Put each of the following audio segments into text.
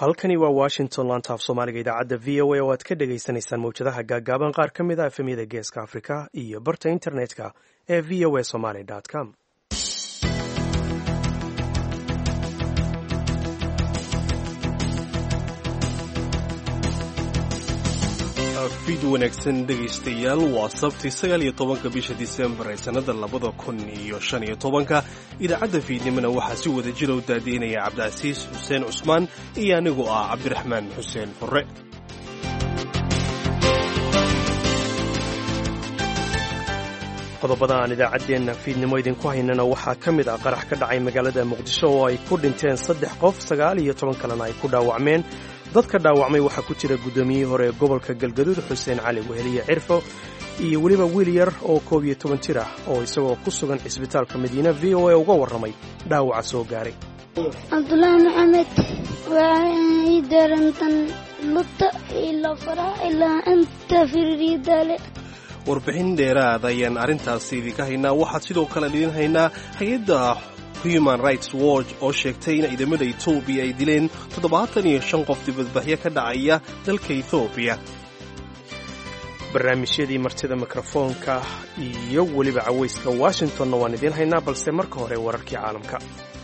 halkani waa washington lantaaf soomaaliga idaacadda v o a oo aad ka dhagaysanaysaan mawjadaha gaagaaban qaar ka mid a efemyada geeska afrika iyo barta internetka ee v o a somaly com fid wanaagsan dhegaystayaal waa sabti sagaal iyo tobanka bisha disembar ee sannada labada kun iyo shan iyo tobanka idaacadda fiidnimona waxaa si wada jira u daadiinaya cabdicasiis xuseen cusmaan iyo anigoo ah cabdiraxmaan xuseen furre qodobada aan idaacaddeenna fiidnimo idinku haynana waxaa ka mid ah qarax ka dhacay magaalada muqdisho oo ay ku dhinteen saddex qof sagaal iyo toban kalena ay ku dhaawacmeen dadka dhaawacmay waxaa ku jira guddoomiyihii hore ee gobolka galgaduud xuseen cali weheliye cirfo iyo weliba wiil yar oo koob iyo toban jir ah oo isagoo ku sugan cisbitaalka madiina v o a uga warramay dhaawaca soo gaaray cabdulaahi maxamed waa ii darantan lugta ilaa faraha ilaa inta fiririyadaale warbixin dheeraad ayaan arrintaasi idinka haynaa waxaad sidoo kale idin haynaa hay-adda human rights watch oo sheegtay in ciidamada etoobiya ay dileen toddobaatan iyo shan qof dibadbaxyo ka dhacaya dalka ethoobiya barnaamijyadii martida mikrofoonka iyo weliba cawayska washingtonna waan idiin haynaa balse marka hore wararkii caalamka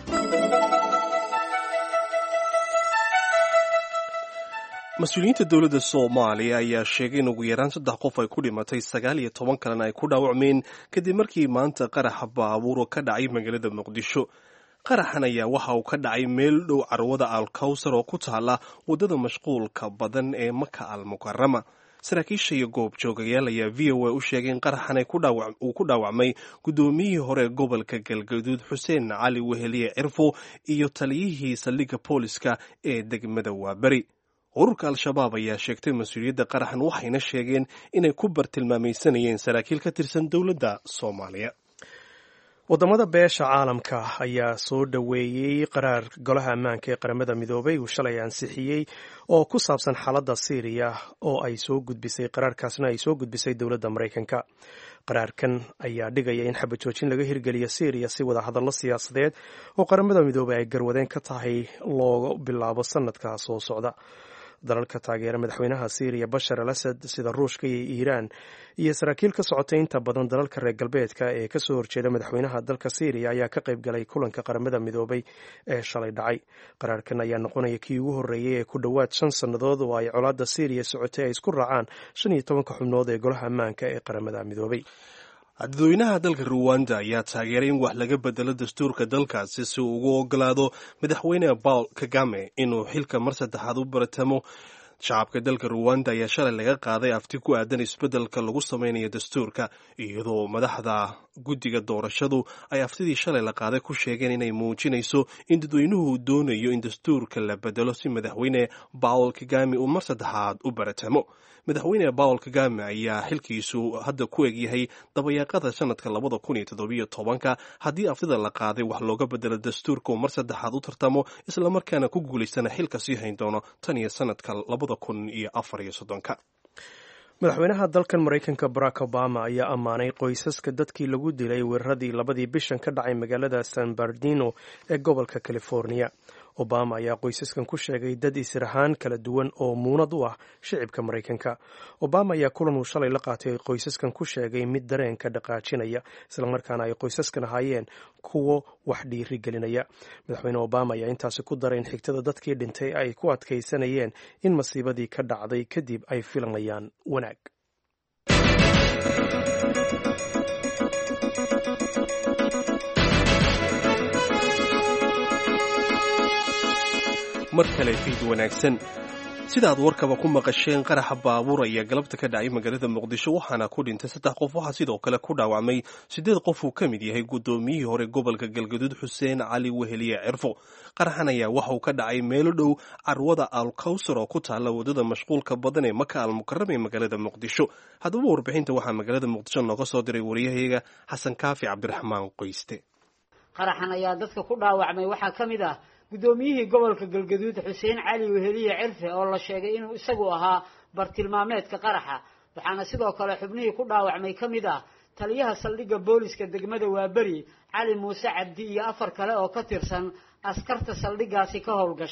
mas-uuliyiinta dowladda soomaaliya ayaa sheegay in ugu yaraan saddex qof ay ku dhimatay sagaal iyo toban kalena ay ku dhaawacmeen kadib markii maanta qaraxa baabuuro ka dhacay magaalada muqdisho qaraxan ayaa waxa uu ka dhacay meel dhow carwada alkawsar oo ku taala waddada mashquulka badan ee maka al mukarama saraakiisha iyo goobjoogayaal ayaa v o a u sheegay in qaraxan uu ku dhaawacmay guddoomiyihii hore gobolka galgaduud xuseen cali weheliye cirfo iyo taliyihii saldhigga booliska ee degmada waaberi ururka al-shabaab ayaa sheegtay mas-uuliyadda qaraxan waxayna sheegeen inay ku bartilmaamaysanayeen saraakiil ka tirsan dowladda soomaaliya waddamada beesha caalamka ayaa soo dhoweeyey qaraar golaha ammaanka ee qaramada midoobay uu shalay ansixiyey oo ku saabsan xaaladda siiriya oo ay soo gudbisay qaraarkaasna ay soo gudbisay dowladda maraykanka qaraarkan ayaa dhigaya in xabad joojin laga hirgeliyo syriya si wada hadallo siyaasadeed oo qaramada midoobay ay garwadeen ka tahay looga bilaabo sanadka soo socda dalalka taageera madaxweynaha syriya bashar al asad sida ruushka iyo iiraan iyo saraakiil ka socotay inta badan dalalka reer galbeedka ee kasoo horjeeda madaxweynaha dalka syriya ayaa ka qayb galay kulanka qaramada midoobay ee shalay dhacay qaraarkan ayaa noqonaya kii ugu horreeyey ee ku dhowaad shan sannadood oo ay colaadda syriya socotay ay isku raacaan shan iyo tobanka xubnood ee golaha ammaanka ee qaramada midoobay dadweynaha dalka ruwanda ayaa taageeray in wax laga bedelo dastuurka dalkaasi si uu ugu ogolaado madaxweyne paul kagame inuu xilka mar saddexaad u baratamo shacabka dalka ruwanda ayaa shalay laga qaaday afti ku aadan isbeddelka lagu samaynayo dastuurka iyadoo madaxda guddiga doorashadu ay aftidii shalay la qaaday ku sheegeen inay muujinayso in dadweynuhu doonayo in dastuurka la bedelo si madaxweyne paul kagame uu mar saddexaad u baratamo madaxweyne paul kagame ayaa xilkiisu hadda ku egyahay dabayaaqada sanadka labada kun iyo toddobiyo tobanka haddii aftida la qaaday wax looga bedelo dastuurka uu mar saddexaad u tartamo islamarkaana ku guulaystana xilka sii hayn doono tan iyo sanadka labada kun iyo afar iyo soddonka madaxweynaha dalkan maraykanka barack obama ayaa ammaanay qoysaska dadkii lagu dilay weeraradii labadii bishan ka dhacay magaalada san bardino ee gobolka california obama ayaa qoysaskan ku sheegay dad israhaan kala duwan oo muunad u ah shicibka maraykanka obama ayaa kulan uu shalay la qaatay qoysaskan ku sheegay mid dareenka dhaqaajinaya islamarkaana ay qoysaskan ahaayeen kuwo wax dhiiri gelinaya madaxweyne obama ayaa intaasi ku daray in xigtada dadkii dhintay ay ku adkaysanayeen in masiibadii ka dhacday kadib ay filanayaan wanaag mar kale fiid wanaagsan sidaad warkaba ku maqasheen qaraxa baabuur ayaa galabta ka dhacay magaalada muqdisho waxaana ku dhintay saddex qof waxaa sidoo kale ku dhaawacmay siddeed qof uu ka mid yahay guddoomiyihii hore gobolka galgaduud xuseen cali weheliye cirfo qaraxan ayaa waxa uu ka dhacay meelo dhow carwada alkawsar oo ku taalla waddada mashquulka badan ee maka almukarama ee magaalada muqdisho haddaba warbixinta waxaa magaalada muqdisho nooga soo diray waryahayaga xasan kaafi cabdiraxmaan qoyste qaraxan ayaa dadka ku dhaawacmay waxaa ka mid ah guddoomiyihii gobolka galgaduud xuseen cali weheliye cirfe oo la sheegay inuu isagu ahaa bartilmaameedka qaraxa waxaana sidoo kale xubnihii ku dhaawacmay ka mid ah taliyaha saldhigga booliska degmada waaberi cali muuse cabdi iyo afar kale oo ka tirsan askarta saldhiggaasi ka howlgasha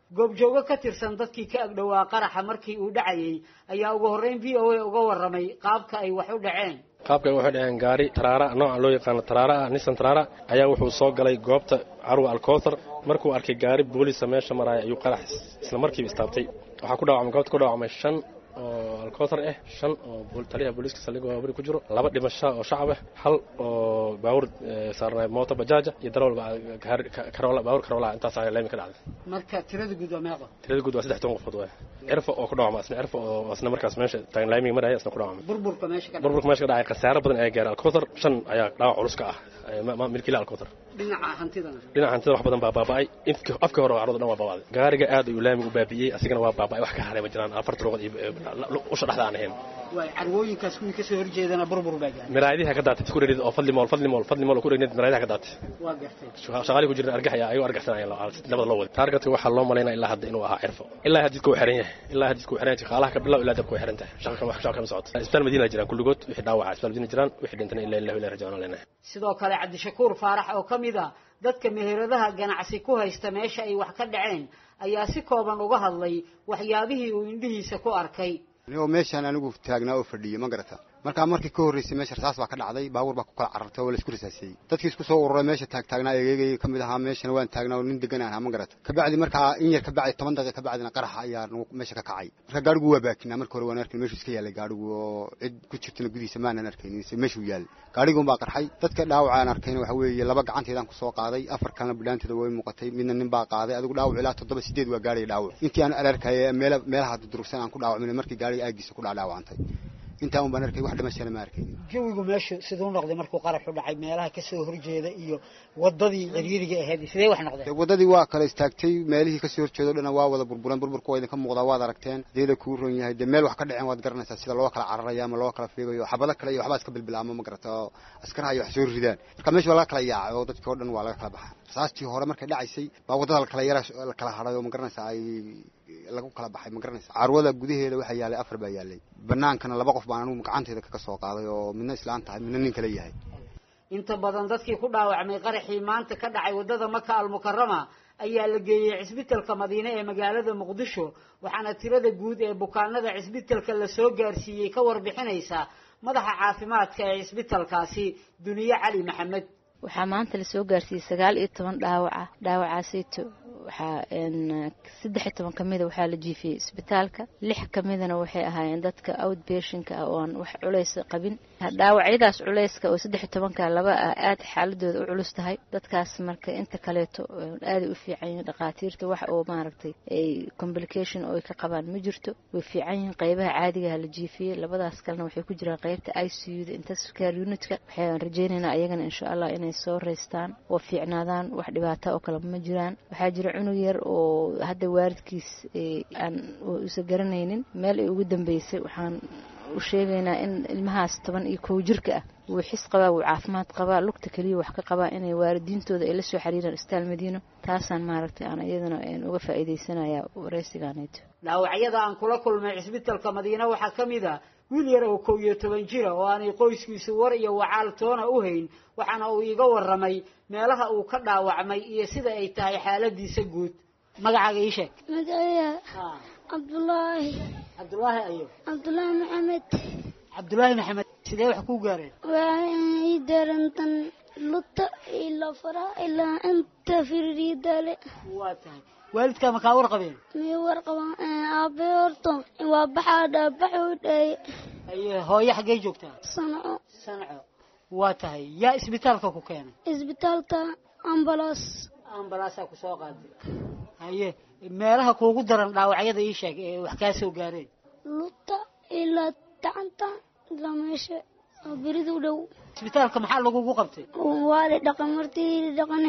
goobjoogo ka tirsan dadkii ka agdhowaa qaraxa markii uu dhacayay ayaa ugu horreyn v o a uga warramay qaabka ay wax u dhaceen qaabka waxay dhaheen gaari taraara nooca loo yaqaano taraara ah nisan taraara ayaa wuxuu soo galay goobta carwa alkowthar markuu arkay gaari boolisa meesha maraya ayuu qarax isla markiiba istaabtay waxaa ku dhaawacmay goobta ku dhaawacmay shan oo alkowthar ah shan oo taliyaha booliiska saldhigga waabari ku jiro laba dhimasho oo shacab ah hal oo baawur saarnay mooto bajaaja iyo darawal karola baawur karola intaas ayaa leemi ka dhacday marka tirada guud waa meeqa tirada guud waa saddex toban qofood waay cirfa oo ku dhaawacma isna cirfa oo isna markaas meesha taagan laamiga maraya isna ku dhaawacmay burburka meesha ka burburka meesha ka dhacay khasaaro badan ayaa gaaray alkowthar shan ayaa dhaawac culus ka ah milkiila alkowthar dhinaca hantidana dhinaca hantida wax badan baa baaba'ay afkii hore carruurda dhan waa baaba'day gaariga aad ayuu laamiga u baabi'iyey asigana waa baaba'ay wax ka haray ma jiraan afarta luqad iyo usha dhexda aan ahayn waay carwooyinkaas kuwii kasoo horjeedana burbur baa gaaray maraayadiha ka daatay ku dherid oo fadli mool fadli mool fadli mool ku dherid maraayadiha ka daatay waa gartay shaqaalii ku jirna argax ayaa ayuu argaxsanaya nabada loo waday taargetka waxaa loo malaynaa ilaa hadda inuu ahaa cirfo ilaa hadidka uu xiran yahay ilaa hadidka uu xiran yahay shaqaalaha ka bilow ilaa dabka way xiran tahay shaqa wax shaqa kama socoto isbitaal madiina jiraan kulligood wixii dhaawaca isbitaal madiina jiraan wixii dhintana ilaa ilaa ilaa rajaana leenahay sidoo kale cabdishakuur faarax oo ka mid ah dadka meheradaha ganacsi ku haysta meesha ay wax ka dhaceen ayaa si kooban uga hadlay waxyaabihii uu indhihiisa ku arkay anigoo meeshaan anigu taagnaa oo fadhiyey ma garata markaa markii ka horreysay meesha rasaas baa ka dhacday baabuur baa ku kala carartay oo la isku rasaasiyey dadkii isku soo ururay meesha taagtaagnaa egeegay ka mid ahaa meeshana waan taagnaa oo nin degan ahaa ma garata kabacdi markaa in yar kabacdi toban daqiiqa kabacdina qaraxa ayaa nagu meesha ka kacay marka gaarigu waa baakinaa marka hore waan arkin meeshuu iska yaalay gaarigu oo cid ku jirtana gudihiisa maanan arkaynin se meeshuu yaalay gaariguun baa qarxay dadka dhaawacaan arkayna waxa weeye laba gacanteedaan kusoo qaaday afar kalena bidhaanteeda way muuqatay midna nin baa qaaday adigu dhaawac ilaa toddoba sideed waa gaariga dhaawac intii aan alarkaya meela meelaha durugsan aan ku dhaawacmin markii gaariga aagiisa ku dhaadhaawacantay intaa un baan arkay wax dhimashana ma arkaynin jawigu meeshu siduu noqday markuu qaraxu dhacay meelaha kasoo horjeeda iyo wadadii ciriiriga ahayd sidee wax noqdeen wadadii waa kala istaagtay meelihii kasoo horjeedo dhana waa wada burburan burburka waa idinka muuqdaa waad aragteen hadeeda kuu ron yahay dee meel wax ka dhaceen waad garanaysaa sida loo kala cararayo ama loo kala fiigayo xabado kale iyo waxbaa iska bilbilaamo ma garata oo askaraha iyo wax soo ridaan marka meesha waa laga kala yaacay oo dadkii o dhan waa laga kala baxaa rasaastii hore markay dhacaysay baa wadada lakala yara la kala hadhay oo ma garanaysaa ay lagu kala baxay ma garanaysa carwada gudaheeda waxaa yaalay afar baa yaalay banaankana laba qof baan anigu gacanteeda kaga soo qaaday oo midna islaan tahay midna nin kale yahay inta badan dadkii ku dhaawacmay qaraxii maanta ka dhacay waddada maka almukarama ayaa la geeyey cisbitalka madiine ee magaalada muqdisho waxaana tirada guud ee bukaanada cisbitalka lasoo gaarsiiyey ka warbixinaysa madaxa caafimaadka ee cisbitalkaasi duniye cali maxamed waxaa maanta lasoo gaarsiiyey sagaal iyo toban dhaawaca dhaawacaasayto waxaa saddex iyo toban kamida waxaa la jiifiyey isbitaalka lix kamidana waxay ahaayeen dadka outbationka ah oo aan wax culays qabin dhaawacyadaas culayska oo saddex iyo tobanka laba ah aada xaaladooda u culus tahay dadkaas marka inta kaleeto aaday u fiican yihiin dhakhaatiirta wax oo maaragtay ay complication oo ay ka qabaan ma jirto way fiican yihiin qeybaha caadigaha la jiifiyey labadaas kalena waxay ku jiraan qeybta i c u da intensive care unitka waxaan rajeynaynaa ayagana insha allah inay soo reystaan oo fiicnaadaan wax dhibaata oo kale ma jiraan waxaa jira cunug yar oo hadda waalidkiis aan usa garanaynin meel ay ugu dambeysay waxaan u sheegaynaa in ilmahaas toban iyo kow jirka ah wuu xis qabaa wuu caafimaad qabaa lugta keliya wax ka qabaa inay waalidiintooda ay la soo xiriiraan istaal madiino taasaan maaragtay aan iyadana uga faa'iidaysanaya wareysigaaneeto dhaawacyada aan kula kulmay cisbitalka madiine waxaa ka mid a wiil yar oo kow iyo toban jira oo aanay qoyskiisu war iyo wacaal toona u hayn waxaana uu iiga warramay meelaha uu ka dhaawacmay iyo sida ay tahay xaaladiisa guud magacaaga ii sheeg magacaya cabdulaahi cabdulaahi ayo cabdulaahi maxamed cabdulaahi maxamed sidee wax kuu gaareen waxay ii darantan luta ilaa faraha ilaa inta fiririyadaale waa tahay waalidkaa makaa war qabeen miyay warqabaan aabe horto waa baxaa dhaabaxuu dhaye aye hooyo xaggee joogtaa sanco sanco waa tahay yaa isbitaalka ku keenay isbitaalka ambalaas ambalaasaa ku soo qaaday haye meelaha kuugu daran dhaawacyada ii sheeg ee wax kaa soo gaareen luta ilaa gacanta ilaa meesha oo berida u dhow isbitaalka maxaa lagugu qabtay waa la dhaqan martii la dhaqane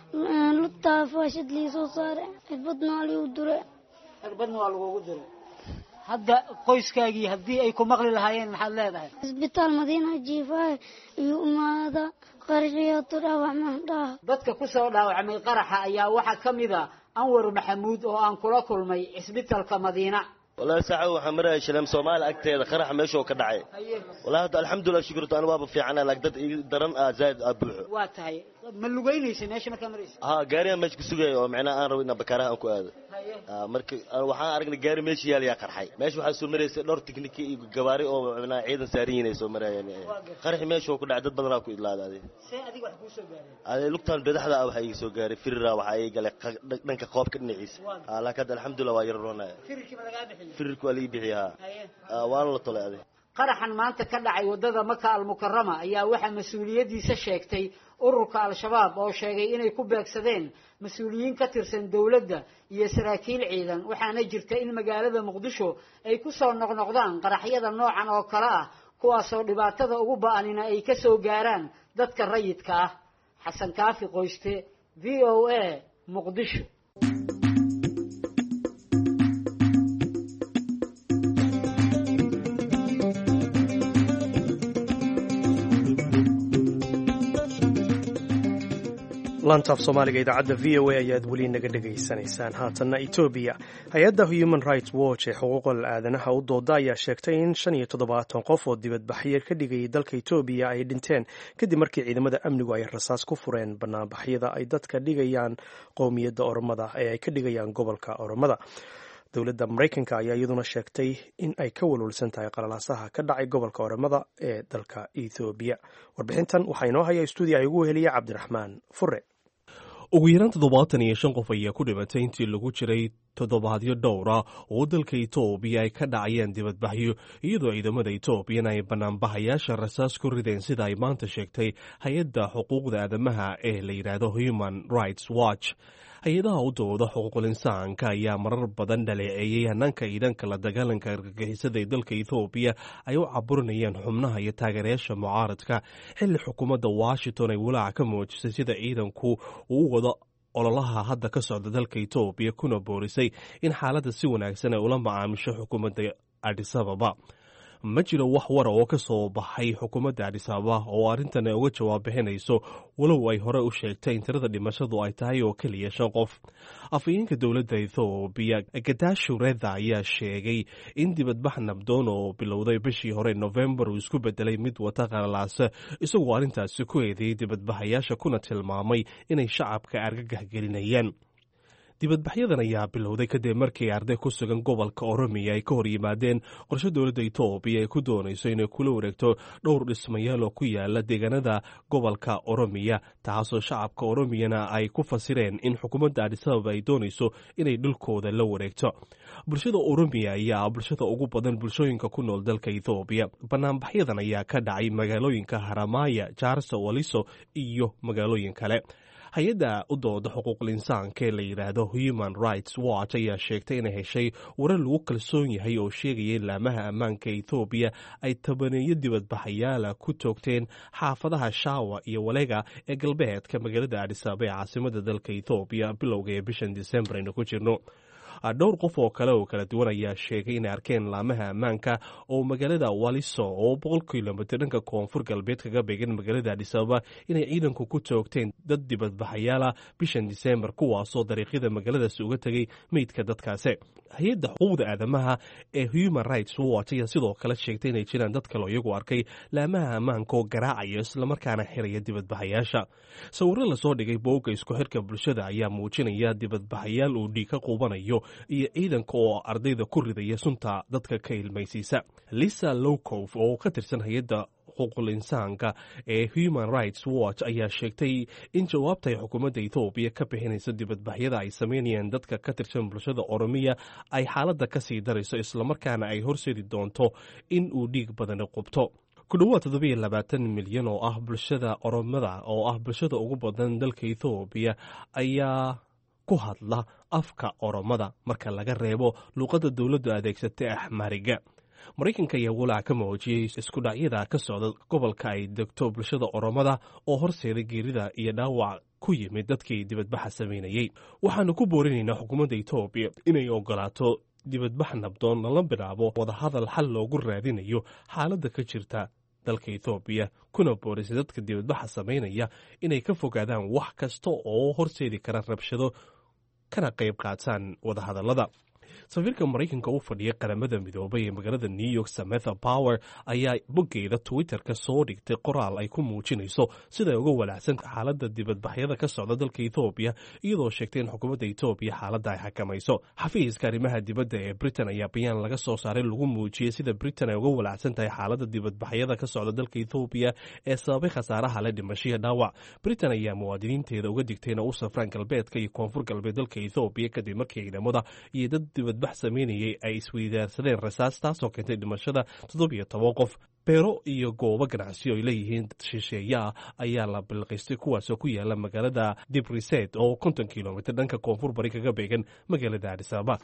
lutaa faashad lii soo saare cirbadna waa liigu dure cirbadna waa lagugu diray hadda qoyskaagii haddii ay ku maqli lahaayeen maxaad leedahay isbitaal madiina jiifaaye iyo umaada qaraxiyato dhaawac maandhaha dadka ku soo dhaawacmay qaraxa ayaa waxaa ka mid a anwar maxamuud oo aan kula kulmay cisbitalka madiina wallaahi saaxiib waxaan maraya shileem soomaali agteeda qaraxa meeshuu ka dhacay wallahi hadda alxamdulilah shukurta anu waaba fiicana laak dad ii daran ah zaa'id ah buuxo waa tahay ma lugeynaysa meesha markaa maraysa ha gaarigaan meesha ku sugaya oo macnaha aan rabo inaan bakaaraha aan ku aado marka waxaan aragnay gaari meesha yaal yaa qarxay meesha waxaa soo maraysa dhowr tiknika iyo gabaari oo macnaha ciidan saaran yihiin ay soo marayaan qarxi meesha oo ku dhacay dad badanaa ku idlaaday see adiga wax kuu soo gaareen ade lugtaan bedaxda ah waxaa iga soo gaaray firira waxaa iga galay dhanka qoobka dhinaciisa laakiin hadda alxamdulilah waa yar roonaya firirkii ma lagaa bixiyo firirka waa laga bixiya ha waana la tolay adig qaraxan maanta ka dhacay waddada maka almukarama ayaa waxaa mas-uuliyaddiisa sheegtay ururka al-shabaab oo sheegay inay ku beegsadeen mas-uuliyiin ka tirsan dowladda iyo saraakiil ciidan waxaana jirta in magaalada muqdisho ay ku soo noqnoqdaan qaraxyada noocan oo kale ah kuwaasoo dhibaatada ugu ba-anina ay ka soo gaaraan dadka rayidka ah xasan kaafi qoyste v o a muqdisho lantaaf soomaaliga idaacadda v o a ayaad weli naga dhegaysanaysaan haatanna etoobiya hay-adda human rights watch ee xuquuqal aadanaha u dooda ayaa sheegtay in shan iyo toddobaatan qof oo dibadbaxyo ka dhigayay dalka etoobiya ay dhinteen kadib markii ciidamada amnigu ay rasaas ku fureen banaanbaxyada ay dadka dhigayaan qowmiyadda oromada ee ay ka dhigayaan gobolka oromada dowladda maraykanka ayaa iyaduna sheegtay in ay ka walwalsan tahay qalalaasaha ka dhacay gobolka oromada ee dalka ethoobiya warbixintan waxaa inoo haya stuudiya ay ugu heliya cabdiraxmaan fure ugu yaraan toddobaatan iyo shan qof ayaa ku dhimatay intii lagu jiray toddobaadyo dhowra oo dalka etoobiya ay ka dhacayeen dibadbaxyo iyadoo ciidamada etoobiyana ay banaanbahayaasha rasaas ku rideen sida ay maanta sheegtay hay-adda xuquuqda aadamaha ee la yidhaahdo human rights watch hay-adaha u dooda xuquuqul insaanka ayaa marar badan dhaleeceeyey hanaanka ciidanka la dagaalanka argagixisada ee dalka ethoobiya ay u caburinayeen xubnaha iyo taageerayaasha mucaaradka xilli xukuumadda washington ay walaaca ka muujisay sida ciidanku uu u wado ololaha hadda ka socda dalka etoobiya kuna boorisay in xaaladda si wanaagsan ay ula macaamisho xukuumadda adisababa ma jiro wax wara oo ka soo baxay xukuumadda adisababa oo arrintan ay uga jawaab bixinayso walow ay hore u sheegtay in tirada dhimashadu ay tahay oo keliya shan qof afhayeenka dowladda ethoobiya gadashu reda ayaa sheegay in dibadbax nabdoon oo bilowday bishii hore nofembar uu isku bedelay mid wata qalalaasa isagoo arrintaasi ku eedeeyey dibadbaxayaasha kuna tilmaamay inay shacabka argagax gelinayaan dibadbaxyadan ayaa bilowday kadib markii arday ku sugan gobolka oromiya ay ka hor yimaadeen qorshe dowladda etoobiya ay ku doonayso inay kula wareegto dhowr dhismayaal oo ku yaala deegaanada gobolka oromiya taasoo shacabka oromiyana ay ku fasireen in xukuumadda adisababa ay doonayso inay dhulkooda la wareegto bulshada oromiya ayaa bulshada ugu badan bulshooyinka ku nool dalka ethoobiya banaanbaxyadan ayaa ka dhacay magaalooyinka haramaya jaarsa waliso iyo magaalooyin kale hay-adda u dooda xuquuqul insaanka ee la yidhaahdo human rights watch ayaa sheegtay inay heshay warar lagu kalsoon yahay oo sheegaya in laamaha ammaanka ethoobiya ay tabaneeyo dibadbaxayaala ku toogteen xaafadaha shaawa iyo walega ee galbeedka magaalada adhisaaba ee caasimada dalka ethoobiya bilowga ee bishan disembar aynu ku jirno dhowr qof oo kale oo kala duwan ayaa sheegay inay arkeen laamaha ammaanka oo magaalada waliso oo boqol kilomitr dhanka koonfur galbeed kaga beegan magaalada adhisababa inay ciidanku ku toogteen dad dibadbaxayaala bishan disembar kuwaasoo dariiqyada magaaladaasi uga tegay meydka dadkaasi hay-adda xuquuqda aadamaha ee human rights watch ayaa sidoo kale sheegtay inay jiraan dad kaleo iyagu arkay laamaha ammaanka oo garaacaya islamarkaana xiraya dibadbaxayaasha sawirro lasoo dhigay boogga isku xirka bulshada ayaa muujinaya dibadbaxayaal uu dhiig ka quubanayo iyo ciidanka oo ardayda ku ridaya sunta dadka ka ilmaysiisa lisa lowcof oo ka tirsan hay-adda xuquuqul insaanka ee human rights watch ayaa sheegtay in jawaabta ay xukuumadda ethoobiya ka bixinayso dibadbaxyada ay sameynayaan dadka ka tirsan bulshada oromiya ay xaaladda ka sii darayso islamarkaana ay horseedi doonto in uu dhiig badani qubto ku dhowaad toddobiyo labaatan milyan oo ah bulshada oromada oo ah bulshada ugu badan dalka ethoobiya ayaa ku hadla afka oromada marka laga reebo luuqadda dowladdu adeegsatay axmariga maraykanka ayaa walaac ka muujiyey iskudhacyada ka socda gobolka ay degto bulshada oromada oo horseeda geerida iyo dhaawac ku yimid dadkii dibadbaxa samaynayey waxaanu ku boorinaynaa xukuumadda etoobiya inay ogolaato dibadbax nabdoon lala bilaabo wadahadal xal loogu raadinayo xaaladda ka jirta dalka ethoobiya kuna boorisay dadka dibadbaxa samaynaya inay ka fogaadaan wax kasta oo horseedi kara rabshado kana qayb qaataan wadahadallada safiirka maraykanka u fadhiya qaramada midoobay ee magaalada new york sametha power ayaa boggeeda twitter-ka soo dhigtay qoraal ay ku muujinayso siday uga walaacsan xaaladda dibadbaxyada ka socda dalka ethoobiya iyadoo sheegtay in xukuumadda etoobiya xaaladda ay xakamayso xafiiska arrimaha dibadda ee britain ayaa bayaan laga soo saaray lagu muujiyey sida britain ay uga walaacsan tahay xaaladda dibadbaxyada ka socda dalka ethoobiya ee sababay khasaaraha le dhimashiya dhaawac britain ayaa muwaadiniinteeda uga digtay ina u safraan galbeedka iyo koonfur galbeed dalka ethoobiya kadib markii ciidamada iyo dad dibadbax sameynayay ay isweydaarsadeen rasaas taasoo keentay dhimashada toddobiyo toban qof beero iyo goobo ganacsiyo ay leeyihiin shisheeye ah ayaa la bilqiystay kuwaasoo ku yaala magaalada dibriset oo konton kilomitr dhanka koonfur bari kaga beegan magaalada adisababa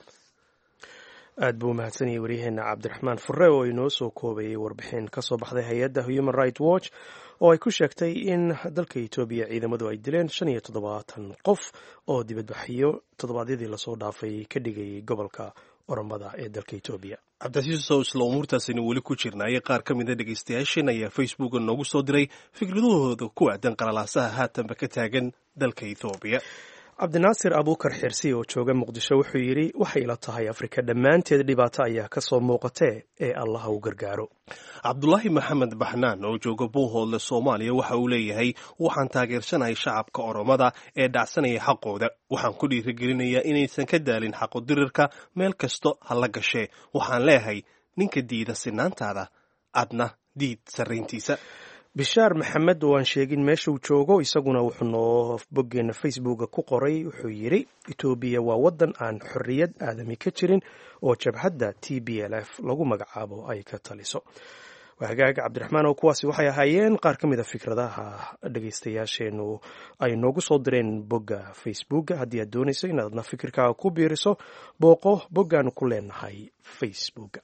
aad buu umahadsan yahay waryaheena cabdiraxmaan fure oo inoo soo koobayay warbixin ka soo baxday hay-adda human right watch oo ay ku sheegtay in dalka etoobiya ciidamadu ay dileen shan iyo toddobaatan qof oo dibadbaxyo toddobaadyadii lasoo dhaafay ka dhigayay gobolka oromada ee dalka etoobiya cabdicasiisow isla umuurtaasaynu weli ku jirnaayay qaar ka mida dhegaystayaasheen ayaa facebooka noogu soo diray fikradahooda ku aadan qalalaasaha haatanba ka taagan dalka ethoobiya cabdinaasir abuukar xirsi oo jooga muqdisho wuxuu yidhi waxay ila tahay afrika dhammaanteed dhibaato ayaa ka soo muuqatee ee allaha u gargaaro cabdulaahi maxamed baxnaan oo jooga buuhoodle soomaaliya waxa uu leeyahay waxaan taageersanahay shacabka oromada ee dhacsanaya xaqooda waxaan ku dhiirigelinayaa inaysan ka daalin xaqodirirka meel kasto ha la gashee waxaan leeyahay ninka diida sinaantaada adna diid sarrayntiisa bishaar maxamed oo aan sheegin meesha uu joogo isaguna wuxuu noo boggeena facebooka ku qoray wuxuu yidhi etoobiya waa waddan aan xorriyad aadami ka jirin oo jabhadda t b l f lagu magacaabo ay ka taliso hagaaga cabdiraxmaan oo kuwaasi waxay ahaayeen qaar ka mid a fikradaha dhegaystayaasheenu ay noogu soo direen bogga facebooka haddii aad doonayso inaadna fikirkaaga ku biiriso booqo boggaanu ku leenahay facebooka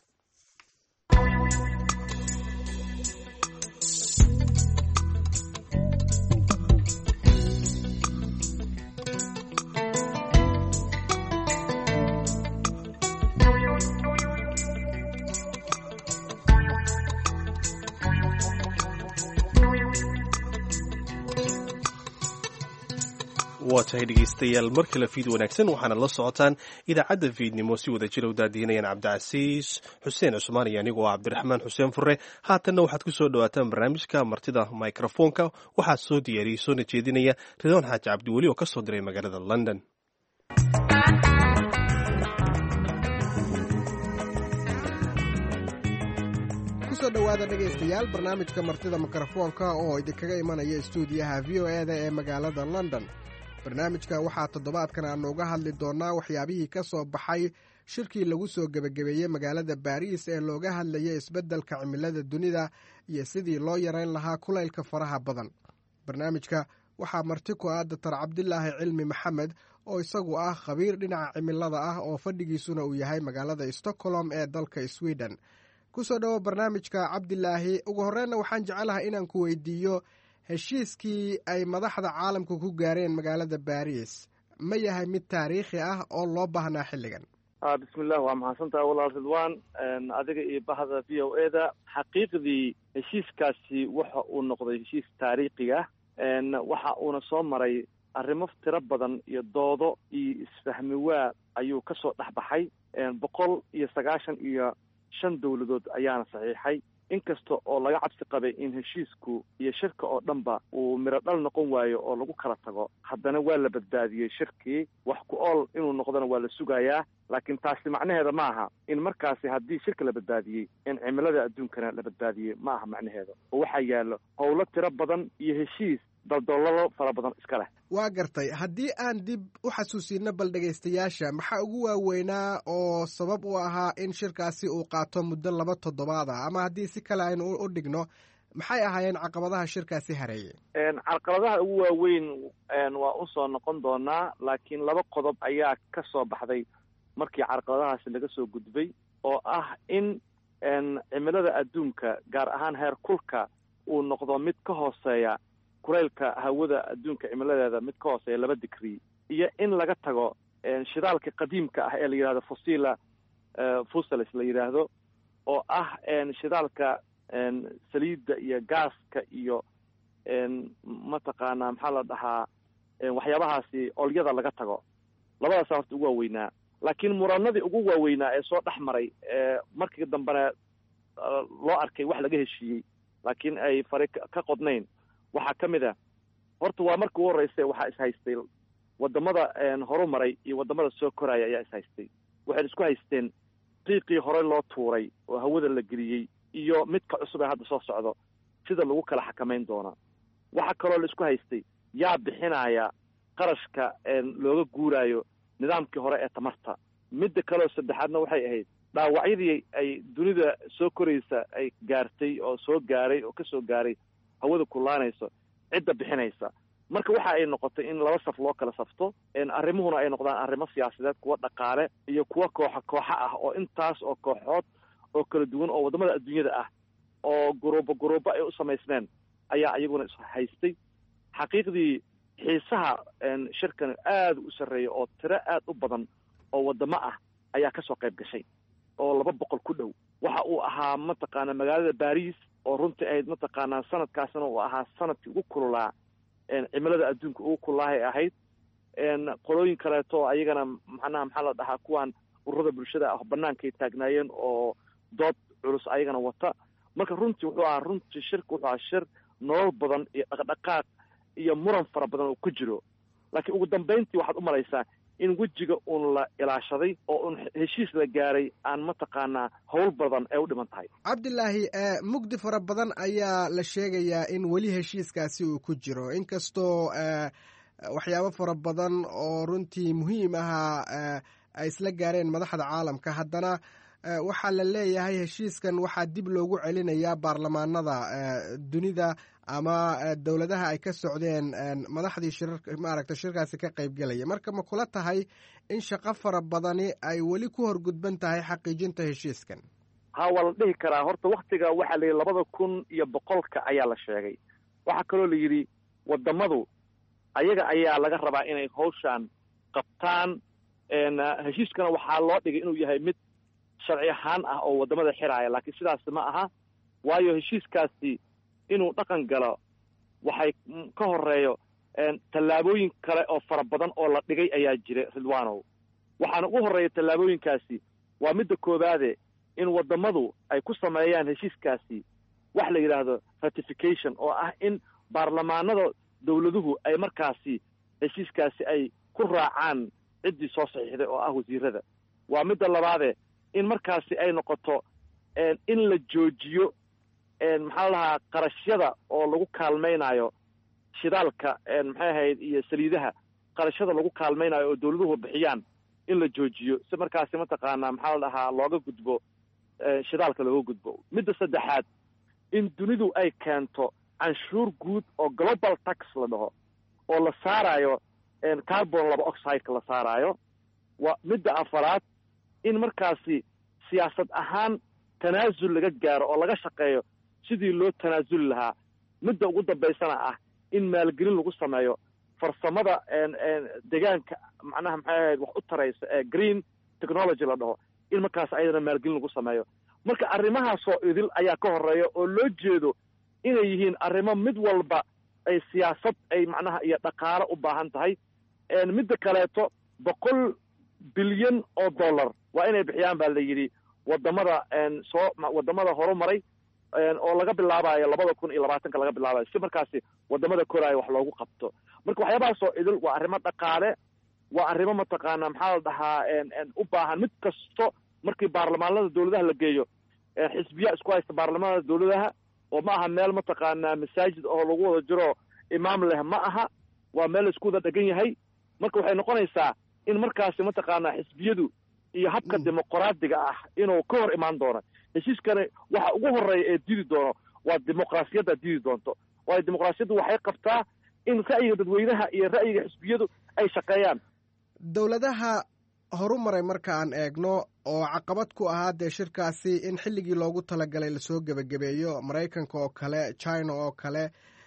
waa tahay dhegaystayaal mar kale fiid wanaagsan waxaana la socotaan idaacadda fiidnimo si wada jira u daadiinayaan cabdicasiis xuseen cusmaan iyo anigoo cabdiraxmaan xuseen fure haatanna waxaad ku soo dhawaataan barnaamijka martida microfoonka waxaa soo diyaariyey soona jeedinaya ridwaan xaaji cabdiweli oo ka soo diray magaalada london kusoo dhowaada dhegaystayaal barnaamijka martida mikrofoonka oo idinkaga imanaya istuudiyaha v o e da ee magaalada london barnaamijka waxaa toddobaadkan aanu uga hadli doonnaa waxyaabihii ka soo baxay shirkii lagu soo gebagabeeyey magaalada baariis ee looga hadlayay isbeddelka cimilada dunida iyo sidii loo yarayn lahaa kulaylka faraha badan barnaamijka waxaa marti ku ah dotor cabdilaahi cilmi maxamed oo isagu ah khabiir dhinaca cimilada ah oo fadhigiisuna uu yahay magaalada stockholm ee dalka sweden kusoo dhowo barnaamijka cabdilaahi ugu horreynna waxaan jecelahay inaan ku weydiiyo heshiiskii ay madaxda caalamka ku gaareen magaalada baariis ma yahay mid taariikhi ah oo loo baahnaa xilligan bismillah waa mahadsantaha walaal ridwan adiga iyo bahda v o e da xaqiiqdii heshiiskaasi waxa uu noqday heshiis taariikhiga waxa uuna soo maray arrimo tiro badan iyo doodo iyo isfahmi waa ayuu ka soo dhex baxay boqol iyo sagaashan iyo shan dowladood ayaana saxiixay inkasta oo laga cabsi qabay in heshiisku iyo shirka oo dhanba uu miro dhal noqon waayo oo lagu kala tago haddana waa la badbaadiyey shirkii wax ku ool inuu noqdona waa la sugayaa laakiin taasi macnaheeda ma aha in markaasi haddii shirka la badbaadiyey in cimilada adduunkana la badbaadiyey ma aha macnaheeda oo waxaa yaallo howlo tiro badan iyo heshiis daldolalo fara badan iska leh waa gartay haddii aan dib u xasuusino bal dhegaystayaasha maxaa ugu waaweynaa oo sabab u ahaa in shirkaasi uu qaato muddo laba toddobaad ah ama haddii si kale aynu u dhigno maxay ahaayeen caqabadaha shirkaasi hareeyey caqabadaha ugu waaweyn waa usoo noqon doonaa laakiin laba qodob ayaa ka soo baxday markii caqabadahaasi laga soo gudbay oo ah in cimilada adduunka gaar ahaan heer kulka uu noqdo mid ka hooseeya kulaylka hawada adduunka cimiladeeda mid ka hooseeya laba digrii iyo in laga tago shidaalka qadiimka ah ee la yidhahdo fosila fuseles la yidhaahdo oo ah shidaalka saliidda iyo gaaska iyo mataqaanaa maxaa la dhahaa waxyaabahaasi olyada laga tago labadaasa horta ugu waaweynaa laakiin muranadii ugu waaweynaa ee soo dhex maray markii dambena loo arkay wax laga heshiiyey laakiin ay fari ka qodnayn waxaa ka mid ah horta waa markii ugu horreysa waxaa ishaystay wadamada horu maray iyo wadamada soo koraya ayaa ishaystay waxay isku haysteen qiiqii hore loo tuuray oo hawada la geliyey iyo midka cusub ee hadda soo socdo sida lagu kala xakamayn doonaa waxaa kaloo la isku haystay yaa bixinaya qarashka looga guuraayo nidaamkii hore ee tamarta midda kaleoo saddexaadna waxay ahayd dhaawacyadii ay dunida soo koraysa ay gaartay oo soo gaaray oo kasoo gaaray hawada kulaanayso cidda bixinaysa marka waxa ay noqotay in laba saf loo kala safto arrimuhuna ay noqdaan arrimo siyaasadeed kuwa dhaqaale iyo kuwa kooxa kooxa ah oo intaas oo kooxood oo kala duwan oo waddamada adduunyada ah oo guruubo guruubo ay u samaysneen ayaa iyaguna is haystay xaqiiqdii xiisaha shirkan aada u sarreeya oo tiro aad u badan oo waddamo ah ayaa kasoo qayb gashay oo laba boqol ku dhow waxa uu ahaa mataqaanaa magaalada baris oo runtii ahayd mataqaanaa sanadkaasna uu ahaa sanadkii ugu kululaa cimilada adduunka ugu kululaahay ahayd qolooyin kaleeto ayagana macnaha maxaa la dhahaa kuwan ururada bulshada ah bannaankay taagnaayeen oo dood culus ayagana wata marka runtii wuxuu ahaa runtii shirka wuxuu ahaa shir nolol badan iyo dhaqdhaqaaq iyo muran fara badan oo ku jiro laakiin ugu dambayntii waxaad u malaysaa in wejiga uun la ilaashaday oo uun heshiis la gaaray aan mataqaanaa howl badan ay u dhiman tahay cabdilaahi mugdi fara badan ayaa la sheegayaa in weli heshiiskaasi uu ku jiro inkastoo waxyaabo fara badan oo runtii muhiim ahaa ay isla gaareen madaxda caalamka haddana waxaa la leeyahay heshiiskan waxaa dib loogu celinayaa baarlamaanada dunida ama dowladaha ay ka socdeen madaxdii shirarka maaragta shirkaasi ka qaybgelaya marka ma kula tahay in shaqo fara badani ay weli ku horgudban tahay xaqiijinta heshiiskan ha waa la dhihi karaa horta waktiga waxaa la yidhi labada kun iyo boqolka ayaa la sheegay waxaa kaloo la yidhi wadamadu ayaga ayaa laga rabaa inay hawshaan qabtaan heshiiskana waxaa loo dhigay inuu yahay mid sharci ahaan ah oo wadamada xiraaya laakiin sidaasi ma aha waayo heshiiskaasi inuu dhaqan galo waxay ka horeeyo tallaabooyin kale oo fara badan oo la dhigay ayaa jira ridwanow waxaana ugu horreeya tallaabooyinkaasi waa midda koowaade in wadamadu ay ku sameeyaan heshiiskaasi wax la yidhaahdo ratification oo ah in baarlamaanada dowladuhu ay markaasi heshiiskaasi ay ku raacaan ciddii soo saxiixday oo ah wasiirada waa midda labaade in markaasi ay noqoto in la joojiyo maxaa la dhahaa qarashyada oo lagu kaalmaynayo shidaalka maxay ahayd iyo saliidaha qarashyada lagu kaalmaynayo oo dowladuhu bixiyaan in la joojiyo si markaasi mataqaanaa maxaa la dhahaa looga gudbo shidaalka looga gudbo midda saddexaad in dunidu ay keento canshuur guud oo global tax la dhaho oo la saarayo carbon laba oxideka la saaraayo waa midda afaraad in markaasi siyaasad ahaan tanaasul laga gaaro oo laga shaqeeyo sidii loo tanaasuli lahaa midda ugu dambaysana ah in maalgelin lagu sameeyo farsamada deegaanka macnaha maxay ahayd wax u taraysa ee green technology la dhaho in markaas ayadana maalgelin lagu sameeyo marka arrimahaasoo idil ayaa ka horeeya oo loo jeedo inay yihiin arrimo mid walba ay siyaasad ay macnaha iyo dhaqaalo u baahan tahay midda kaleeto boqol bilyan oo dollar waa inay bixiyaan baa la yidhi wadamada soo wadamada horumaray oo laga bilaabayo labada kun iyo labaatanka laga bilaabayo si markaasi wadamada koraayo wax loogu qabto marka waxyaabahaasoo idil waa arrimo dhaqaale waa arrimo mataqaana maxaa la dhahaa u baahan mid kasto markii baarlamaanada dowladaha la geeyo xisbiya isku haysta baarlamaanada dowladaha oo ma aha meel mataqaanaa masaajid oo lagu wada jiro imaam leh ma aha waa meel laisku wada dhegan yahay marka waxay noqonaysaa in markaasi mataqaanaa xisbiyadu iyo habka dimuqraadiga ah inuu ka hor imaan doono heshiiskani waxa ugu horeeya ee didi doono waa dimuqraasiyadda didi doonto waayo dimuqraasiyaddu waxay qabtaa in ra'yiga dadweynaha iyo ra'yiga xisbiyadu ay shaqeeyaan dowladaha horumaray marka aan eegno oo caqabad ku ahaa dee shirkaasi in xilligii loogu talagalay lasoo gebagabeeyo maraykanka oo kale china oo kale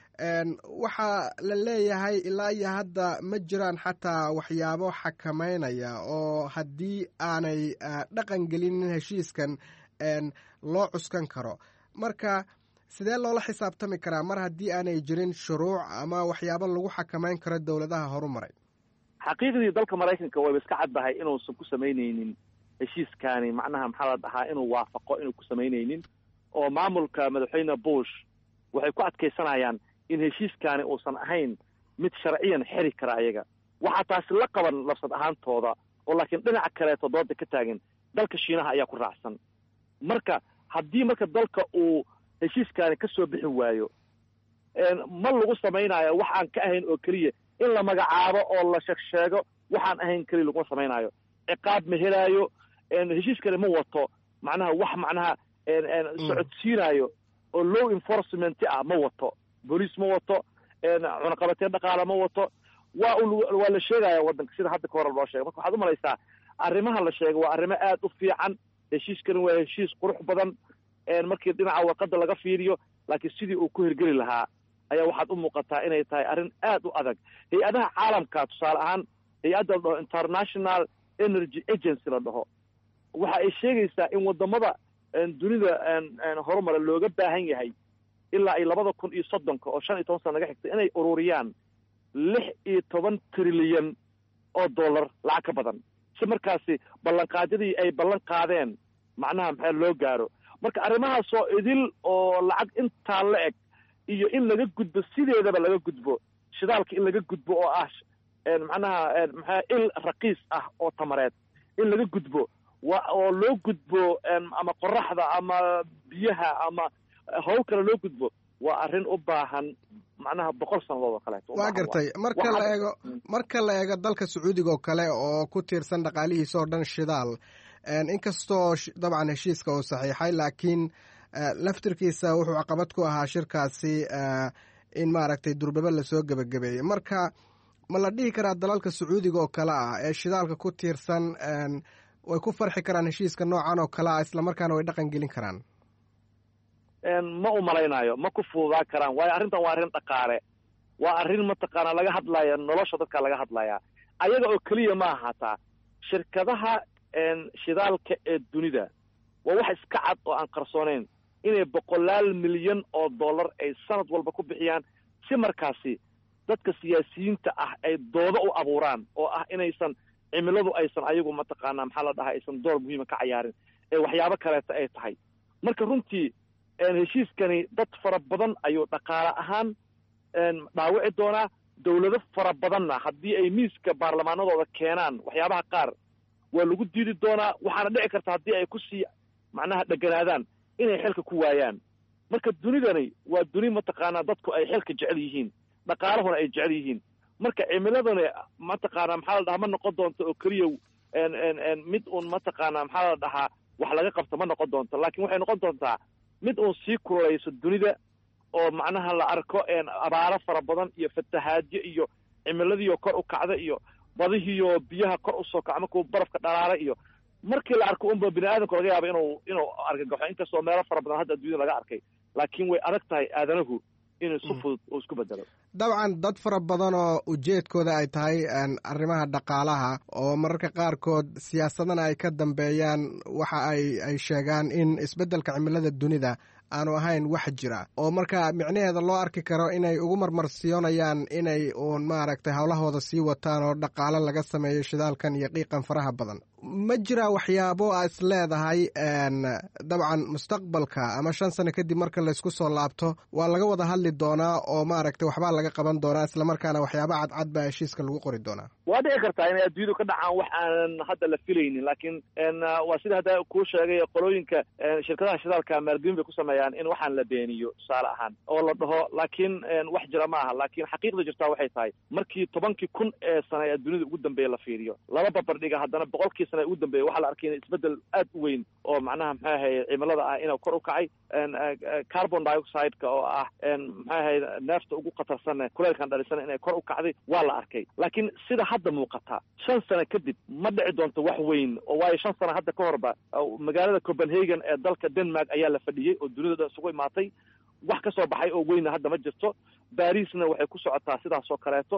waxaa la leeyahay ilaa iyo hadda ma jiraan xataa waxyaabo xakameynaya oo haddii aanay dhaqan gelinin heshiiskan loo cuskan karo marka sidee loola xisaabtami karaa mar haddii aanay jirin shuruuc ama waxyaabo lagu xakameyn karo dowladaha horumaray xaqiiqdii dalka maraykanka wayba iska caddahay inuusan ku samaynaynin heshiiskaani macnaha maxaa la dhahaa inuu waafaqo inuu ku samaynaynin oo maamulka madaxweyne bush waxay ku adkaysanayaan in heshiiskaani uusan ahayn mid sharciyan xeri kara ayaga waxaa taasi la qaban labsad ahaantooda oo laakiin dhinaca kaleeto dooda ka taagan dalka shiinaha ayaa ku raacsan marka haddii marka dalka uu heshiiskaani ka soo bixi waayo ma lagu samaynayo wax aan ka ahayn oo keliya in la magacaabo oo la sheeg sheego waxaan ahayn keliya laguma samaynaayo ciqaab ma helaayo heshiiskani ma wato macnaha wax macnaha socodsiinayo oo low enforcement ah ma wato booliis ma wato cunaqabateen dhaqaala ma wato waa waa la sheegaya waddanka sida hadda ka hore loo sheegay marka waxaad u malaysaa arrimaha la sheegay waa arrimo aad u fiican heshiiskani waa heshiis qurux badan markii dhinaca warqadda laga fiiriyo laakiin sidii uu ku hirgeli lahaa ayaa waxaad u muuqataa inay tahay arrin aad u adag hay-adaha caalamka tusaale ahaan hay-adda la dhaho international energy agency la dhaho waxa ay sheegaysaa in wadamada dunida horumara looga baahan yahay ilaa ay labada kun iyo soddonka oo shan iyo toban sana naga xigta inay ururiyaan lix iyo toban trilyan oo dollar lacag ka badan si markaasi ballanqaadyadii ay ballan qaadeen macnaha maxaa loo gaaro marka arrimahaasoo idil oo lacag intaa la eg iyo in laga gudbo sideedaba laga gudbo shidaalka in laga gudbo oo ah macnaha maxaa il raqiis ah oo tamareed in laga gudbo wa oo loo gudbo ama qoraxda ama biyaha ama hawl kale loo gudbo waa arrin u baahan macnaha boqol sannadood oo kaleeto waa gartay marka la eego marka la eego dalka sacuudiga oo kale oo ku tiirsan dhaqaalihiisa oo dhan shidaal inkastoo dabcan heshiiska uu saxiixay laakiin laftirkiisa wuxuu caqabad ku ahaa shirkaasi in maaragtay durbaba lasoo gebagabeeyey marka ma la dhihi karaa dalalka sacuudiga oo kale ah ee shidaalka ku tiirsan way ku farxi karaan heshiiska noocan oo kale ah islamarkaana way dhaqan gelin karaan ma u malaynayo ma ku fududaa karaan waayo arrintan waa arrin dhaqaale waa arrin mataqaanaa laga hadlaya nolosha dadka laga hadlaya ayaga oo keliya ma ahataa shirkadaha shidaalka ee dunida waa wax iska cad oo aan qarsooneyn inay boqolaal milyan oo dollar ay sanad walba ku bixiyaan si markaasi dadka siyaasiyiinta ah ay doodo u abuuraan oo ah inaysan cimiladu aysan ayagu mataqaanaa maxaa la dhahaa aysan door muhiima ka cayaarin ee waxyaabo kaleeta ay tahay marka runtii heshiiskani dad fara badan ayuu dhaqaale ahaan dhaawici doonaa dawlado fara badanna haddii ay miiska baarlamaanadooda keenaan waxyaabaha qaar waa lagu diidi doonaa waxaana dhici karta haddii ay ku sii macnaha dheganaadaan inay xilka ku waayaan marka dunidani waa duni mataqaanaa dadku ay xilka jecel yihiin dhaqaalahuna ay jecel yihiin marka cimiladani mataqaanaa maxaa la dhahaa ma noqon doonto oo keliya mid uun mataqaanaa maxaa la dhahaa wax laga qabto ma noqon doonto laakiin waxay noqon doontaa mid uun sii kululayso dunida oo macnaha la arko abaaro fara badan iyo fatahaadyo iyo cimiladiioo kor u kacda iyo badihiiyo biyaha kor usoo kaca markuu barafka dhalaala iyo markii la arko unba bini aadamku laga yaaba inuu inuu argagaxo inkastoo meelo fara badan hadda adduunyada laga arkay laakiin way adag tahay aadanahu inuu si fudud uu isku bedelo dabcan dad fara badan oo ujeedkooda ay tahay arrimaha dhaqaalaha oo mararka qaarkood siyaasadana ay ka dambeeyaan waxa ay ay sheegaan in isbeddelka cimilada dunida aanu ahayn wax jira oo marka micnaheeda loo arki karo inay ugu marmarsiyoonayaan inay uun maaragtay howlahooda sii wataan oo dhaqaalo laga sameeyo shidaalkan iyo qiiqan faraha badan ma jira waxyaabo a is leedahay dabcan mustaqbalka ama shan sano kadib marka laysku soo laabto waa laga wada hadli doonaa oo maaragtay waxbaa laga qaban doonaa islamarkaana waxyaaba cadcad baa heshiiska lagu qori doonaa waa dhici kartaa inay adduunyadu ka dhacaan wax aanan hadda la filaynin laakiin waa sida hadda kuu sheegay qolooyinka shirkadaha shidaalka maalgelin bay ku sameeyaan in waxaan la beeniyo tusaale ahaan oo la dhaho laakiin wax jira ma aha laakiin xaqiiqda jirtaa waxay tahay markii tobankii kun ee sana ee dunida ugu dambeeya la fiiriyo laba babardhiga haddana boqolkii sana ugu dambeeya waxaa la arkay in isbeddel aad u weyn oo macnaha maxay ahaye cimilada ah inuu kor u kacay carbon dioxide-ka oo ah maxay ahaye neefta ugu khatarsan kuleelkan dhalisan inay kor u kacday waa la arkay laakiin sida hadda muuqata shan sano kadib ma dhici doonto wax weyn oo waayo shan sano hadda ka horba magaalada copenhagen ee dalka denmark ayaa la fadhiyey oo dunida dhan isugu imaatay wax ka soo baxay oo weynna hadda ma jirto barisna waxay ku socotaa sidaas oo kaleeto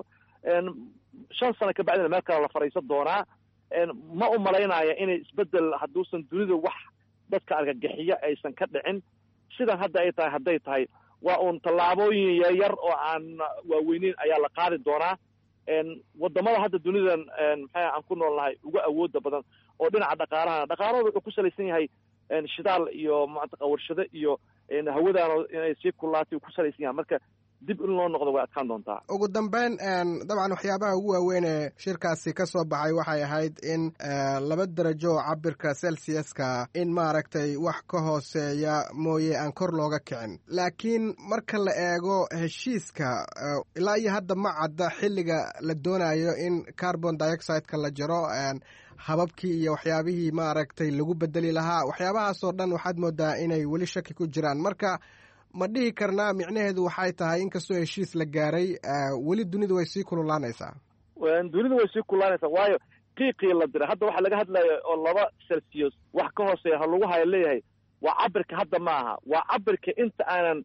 shan sano kabacdina meel kale la fadhiisan doonaa ma u malaynaya inay isbeddel hadduusan dunida wax dadka argagixiya aysan ka dhicin sidan hadda ay tahay hadday tahay waa uun tallaabooyin yaryar oo aan waaweyneyn ayaa la qaadi doonaa wadamada hadda dunidan maxaa aan ku nool nahay uga awooda badan oo dhinaca dhaqaalahana dhaqaalahooda wuxuu ku salaysan yahay shidaal iyo mantaqa warshado iyo hawadaano inay sii kullaatay uu ku salaysan yahay marka dib in loo noqdo way adkaan doontaa ugu dambeyn dabcan waxyaabaha ugu waaweyn ee shirkaasi ka soo baxay waxay ahayd in laba darajo oo cabirka celsiuska in maaragtay wax ka hooseeya mooye aan kor looga kicin laakiin marka la eego heshiiska ilaa iyo hadda ma cadda xilliga la doonayo in carbon dioxideka la jaro hababkii iyo waxyaabihii maaragtay lagu bedeli lahaa waxyaabahaasoo dhan waxaad moodaa inay weli shaki ku jiraan marka ma dhihi karnaa micnaheedu waxay tahay inkastoo heshiis la gaaray weli dunidu way sii kululaanaysaa dunidu way sii kululaanaysaa waayo qiiqii la diray hadda waxaa laga hadlaya oo laba celsius wax ka hooseeya ha lagu haya leeyahay waa cabirka hadda ma aha waa cabirka inta aanan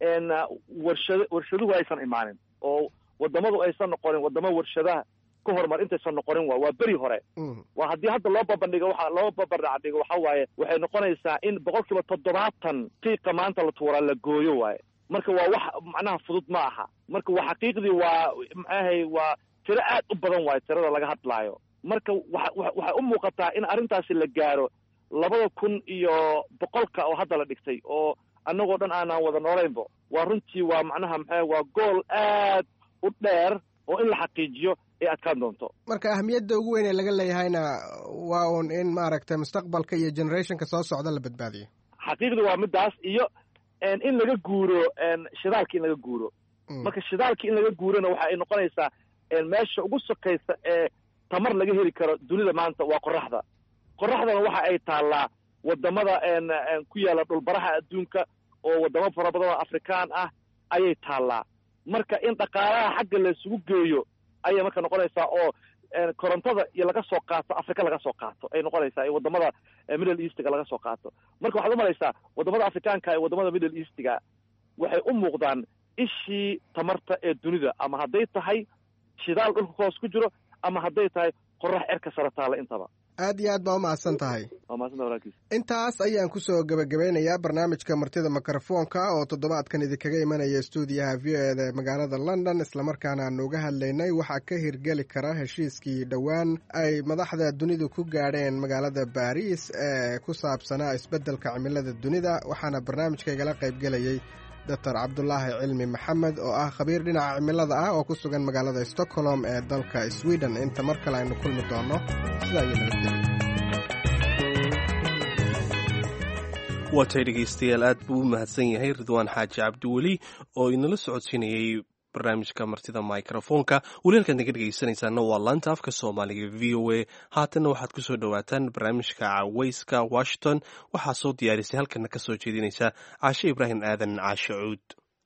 warshad warshaduhu aysan imaanin oo wadamadu aysan noqonin wadamo warshadaha ka horumar intaysan noqonin waa waa beri hore waa haddii hadda loo babandhigo waxa loo babardhac dhigo waxa waaye waxay noqonaysaa in boqol kiiba toddobaatan qiiqa maanta la tuuraa la gooyo waaye marka waa wax macnaha fudud ma aha marka waa xaqiiqdii waa maxaahay waa tiro aad u badan waaye tirada laga hadlaayo marka waxa waxay u muuqataa in arrintaasi la gaaro labada kun iyo boqolka oo hadda la dhigtay oo annagoo dhan aanaan wada noolaynbo waa runtii waa macnaha maxaa waa gool aad u dheer oo in la xaqiijiyo ay adkaan doonto marka ahmiyadda ugu weyn ee laga leeyahayna waa uun in maaragtay mustaqbalka iyo generationka soo socda la badbaadiyo xaqiiqda waa midaas iyo in laga guuro shidaalka in laga guuro marka shidaalka in laga guurona waxa ay noqonaysaa meesha ugu sokaysa ee tamar laga heli karo dunida maanta waa qoraxda qoraxdana waxa ay taallaa wadamada ku yaalla dhulbaraha adduunka oo wadamo fara badan oo afrikaan ah ayay taallaa marka in dhaqaalaha xagga laysugu geeyo ayay marka noqonaysaa oo korontada iyo laga soo qaato africa laga soo qaato ay noqonaysaa iyo wadamada middle eastga laga soo qaato marka waxaad umalaysaa wadamada afrikaanka iyo wadamada middle eastga waxay u muuqdaan ishii tamarta ee dunida ama hadday tahay shidaal dhulka hoos ku jiro ama hadday tahay qorax cerka sare taalla intaba aad iyo aad baa umahadsan tahay waa mahadsantaha walaalkiis intaas ayaan kusoo gebagabeynayaa barnaamijka martida mikrofoonka oo toddobaadkan idinkaga imanaya stuudiyaha v o eda ee magaalada london islamarkaana aanu uga hadlaynay waxaa ka hirgeli kara heshiiskii dhowaan ay madaxda dunidu ku gaadheen magaalada baariis ee ku saabsanaa isbeddelka cimilada dunida waxaana barnaamijka igala qaybgelayay doctor cabdulaahi cilmi maxamed oo ah khabiir dhinaca cimilada ah oo ku sugan magaalada stockholm ee dalka sweden inta mar kale aynu kulmi doonno sidaa iyo nabadgelya waatay dhegaystayaal aad buu u mahadsan yahay ridwaan xaaji cabdiweli oo inala socodsiinayay barnaamijka martida microfoonka weli halkaad naga dhegaysanaysaana waa laanta afka soomaaliga v o a haatanna waxaad kusoo dhowaataan barnaamijka caweyska washington waxaa soo diyaarisay halkana ka soo jeedinaysa caashe ibraahim aadan caashe cuud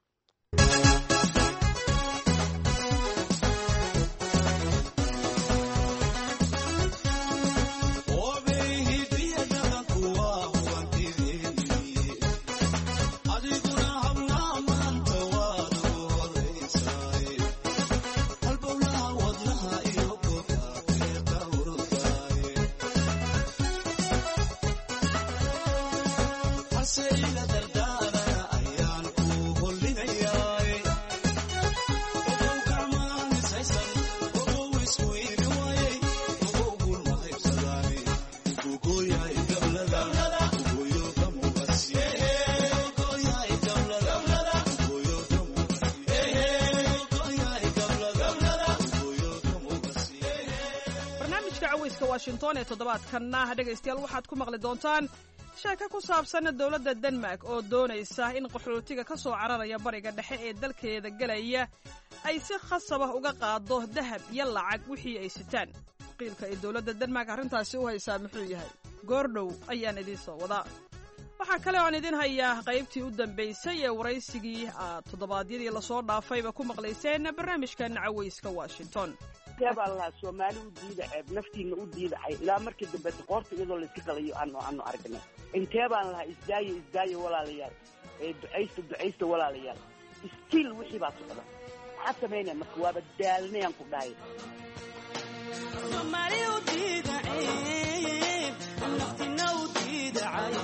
washington ee toddobaadkanna dhegaystayaal waxaad ku maqli doontaan sheeko ku saabsan dowladda denmark oo doonaysa in qaxootiga ka soo cararaya bariga dhexe ee dalkeeda gelaya ay si khasab ah uga qaado dahab iyo lacag wixii ay sitaan qiilka ay dowladda denmark arrintaasi u haysaa muxuu yahay goordhow ayaan idiin soo wadaa waxaa kale oan idin hayaa qaybtii u dambaysay ee waraysigii aad toddobaadyadii lasoo dhaafayba ku maqlayseen barnaamijkan cawayska washington intee baan lahaa soomaali u diida ceeb naftiina u diidacay ilaa markii dambe qoorta iyadoo layska qalayo aanu aanu aragnay intee baan lahaa isdaayo isdaayo walaalayaal ee ducaysta ducaysta walaalayaal stiil wixii baa socda maxaa samaynaya marka waaba daalnayaan ku dhahay